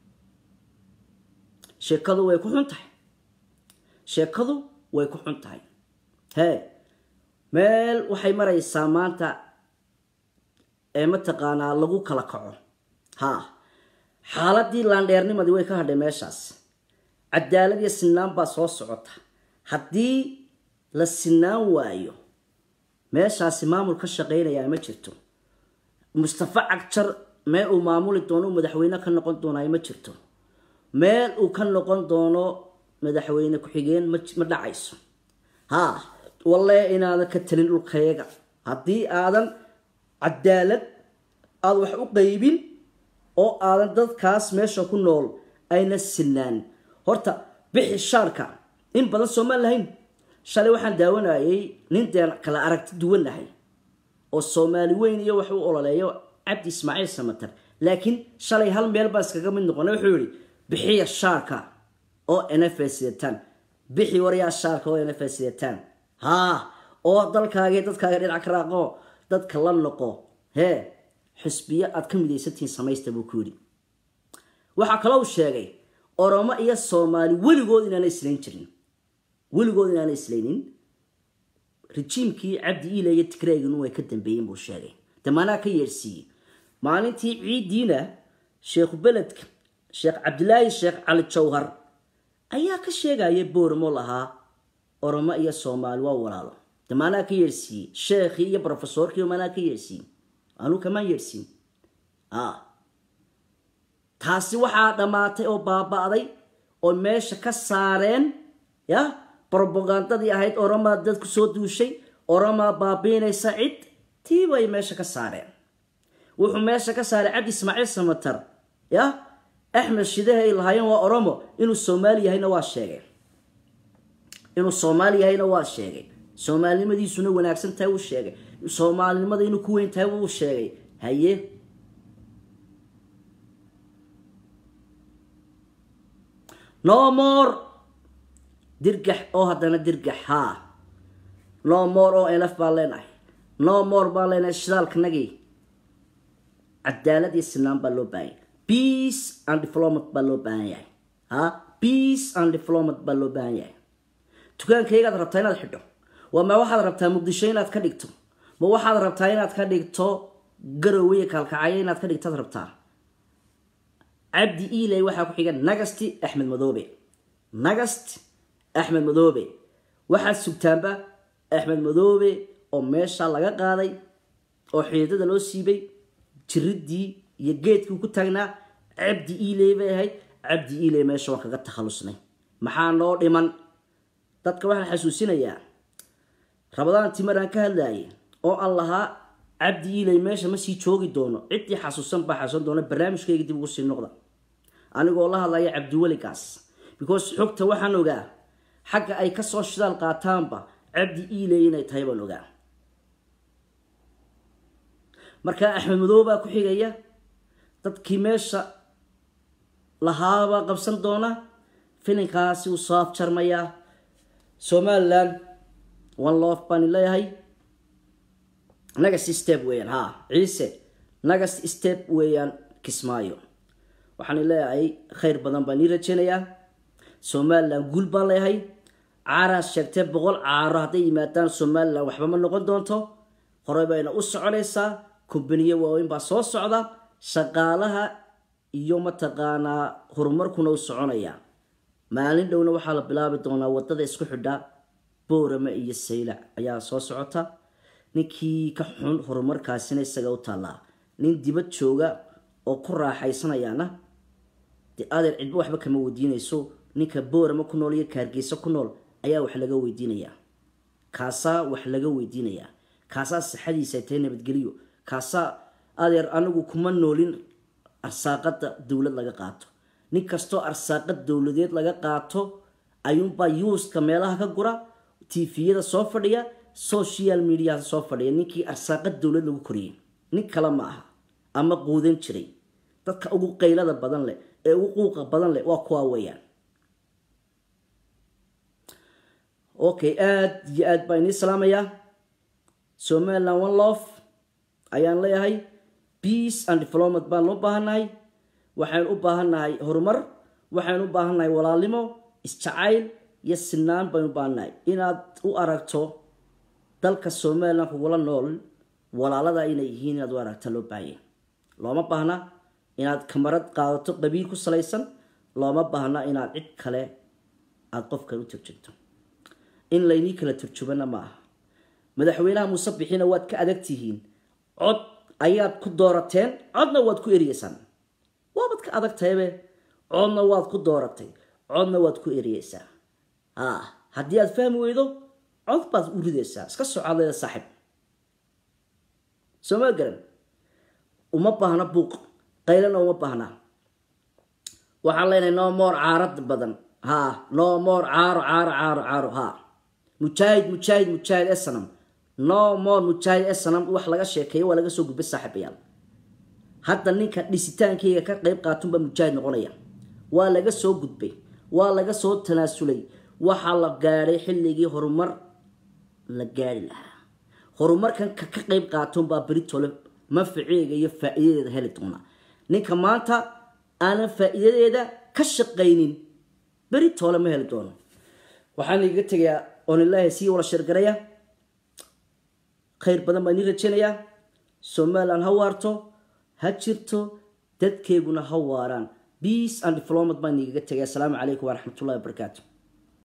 Speaker 2: sheekadu way ku xun tahay sheekadu way ku xun tahay hee meel waxay maraysaa maanta ee mataqaanaa lagu kala kaco ha xaaladii laandheernimadii way ka hadhay meeshaas cadaalad iyo sinaan baa soo socota haddii la sinaan waayo meeshaasi maamul ka shaqaynayaa ma jirto mustafa cagjar meel uu maamuli doono uu madaxweyne ka noqon doonaayo ma jirto meel uu ka noqon doono madaxweyne ku-xigeen ma dhacayso ha walle inaadan ka talin dhulkayaga haddii aadan cadaalad aada wax u qaybin oo aadan dadkaas meesha ku nool ayna sinaan horta bixi shaarka in badan soomaan lahayn shalay waxaan daawanayay nin deen kala aragti duwannahay oo soomaali weyn iyo wax u ololeeyo cabdi ismaaciil samatar laakiin shalay hal meel baan iskaga mid noqonay wuxuu yihi bixiya shaarka oo n f sidataan bixi waryaa shaarka oo n f sidataan haa oo dalkaaga dadkaaga dhinac ka raaqo dadka la noqo hee xisbiyo aad ka midaysantihiin samaysta buu ku yidhi waxaa kaloo uu sheegay oromo iyo soomaali weligood inaana islayn jirin weligood inaana islaynin rejiimkii cabdi iile iyo tigreeginu way ka dambeeyeen buu sheegay damaanaa ka yeersiiyey maalintii ciiddiina sheekhu beledka sheekh cabdilaahi sheekh cali jawhar ayaa ka sheegaya boormo lahaa oromo iyo soomaali waa walaalo damaanaa ka yeersiiyey sheekhii iyo brofesorkii maanaa ka yeersiiyey anuu kamaan yeersiin taasi waxaa dhammaatay oo baaba-day oo meesha ka saareen ya robagandadii ahayd oromaa dadku soo duushay oromaa baabiinaysa cid tii bay meesha ka saareen wuxuu meesha ka saaray cabdi ismaaciil samatar ya axmed shidahe ay lahaayeen waa oromo inuu soomaali yahayna waa sheegay inuu soomaali yahayna waa sheegay soomaalinimadiisuna wanaagsan tahay wuu sheegay soomaalinimada inuu ku weyn tahay wuu sheegay haye no more dirgax oo haddana dirgax haa no more oo elf baan leenahay no more baan leenahay shidaalkanagii cadaalad iyo sinaan baa loo baahan yahay peace and diplomat baa loo baahan yahay ha peace and diplomat baa loo baahan yahay dukaankaygaad rabtaa inaad xidho waa ma waxaad rabtaa muqdisho inaad ka dhigto ma waxaad rabtaa inaad ka dhigto garowe iyo kaalkacyo inaad ka dhigtaad rabtaa cabdi iley waxaa ku xiga nagasti axmed madoobe nagast axmed madoobe waxaad sugtaanba axmed madoobe oo meesha laga qaaday oo xiidada loo siibay jiridii iyo geedkii ku taagnaa cabdi iley bay ahayd cabdi iley meesha waan kaga takhalusnay maxaa noo dhiman dadka waxaan xasuusinayaa rabadaan timaraan ka hadlayay oo aan lahaa cabdi iley meesha ma sii joogi doono ciddii xasuusan baa xasuusan doona barnaamijkayga dib ugu sii noqda anigoo la hadlaya cabdiweligaas because xogta waxaan ogaa xagga ay kasoo shidaal qaataanba cabdi iley inay tahay baan ogaa markaa axmed madoobaa ku xigaya dadkii meesha lahaabaa qabsan doona filinkaasi uu soo afjarmayaa somalilan one loof baan leeyahay nagas step weeyaan ha ciise nagas step weeyaan kismaayo waxaan leeyahay khayr badan baan ii rajeynayaa somalilan guul baan leeyahay caaraas sheegtee boqol caaro hadday yimaadaan somalilan waxba ma noqon doonto horey bayna u soconaysaa kumbaniyo waaweyn baa soo socda shaqaalaha iyo mataqaanaa horumarkuna u soconaya maalin dhowna waxaa la bilaabi doonaa wadada isku xidha boorame iyo saylac ayaa soo socota ninkii ka xun horumarkaasina isaga u taallaa nin dibad jooga oo ku raaxaysanayaana dee adeer cidba waxba kama weydiinayso ninka boorame ku nool iyo kaargeysa ku nool ayaa wax laga weydiinayaa kaasaa wax laga weydiinayaa kaasaa sixadiisa ay tahay nabadgeliyo kaasaa adeer anigu kuma noolin arsaaqada dowlad laga qaato nin kastoo arsaaqad dowladeed laga qaato ayuunbaa yuuska meelaha ka gura tviyada soo fadhiya social mediaha soo fadhiya ninkii arsaaqad dowlad lagu koriyey nin kale ma aha ama quudan jiray dadka ugu qaylada badan leh ee ugu quuqa badan leh waa kuwaa weeyaan okay aada iyo aad baa inii salaamayaa somaliland one love ayaan leeyahay peace and diplomat baan loo baahannahay waxaan u baahannahay horumar waxaan u baahannahay walaalnimo isjacayl iyo sinaan baynu u baahannahay inaad u aragto dalka somaliland kugula nool walaalada inay yihiin inaad u aragta loo baahanya looma baahna inaad kamarad qaadato qabiil ku salaysan looma baahna inaad cid kale aada qofkan u turjugto in laynii kala turjubana ma aha madaxweynaha muuse bixina waad ka adag tihiin cod ayaad ku doorateen codna waad ku eriyeysaan waabad ka adag tahaybe codna waad ku dooratay codna waad ku eriyeysaa a haddii aad fahmi weydo cod baad u ridaysaa iska socodleeda saaxib soo ma garan uma baahna buuq qaylana uma baahna waxaan leenahay no more caarad badan ha no more caaro caaro caaro caaro ha mujaahid mujaahid mujaahid esanam no more mujaahid esanam wax laga sheekeeyo waa laga soo gudbay saaxiibayaal hadda ninka dhisitaankayga ka qeyb qaatunbaa mujaahid noqonaya waa laga soo gudbay waa laga soo tanaasulay waxaa la gaadhay xilligii horumar la gaari lahaa horumarkan ka ka qeyb qaatunbaa beritole manfaceega iyo faa-iidadeeda heli doona ninka maanta aanan faa-iidadeeda ka shaqaynin beritole ma heli doono waxaan igaga tegayaa oon ilaahay sii wala sheergaraya khayr badan baan idiin rajaynayaa somalilan ha waarto ha jirto dadkeeguna ha waaraan peace and diplomat baan igaga tegaya asalaamu calaykum waraxmatullahi wabarakaatu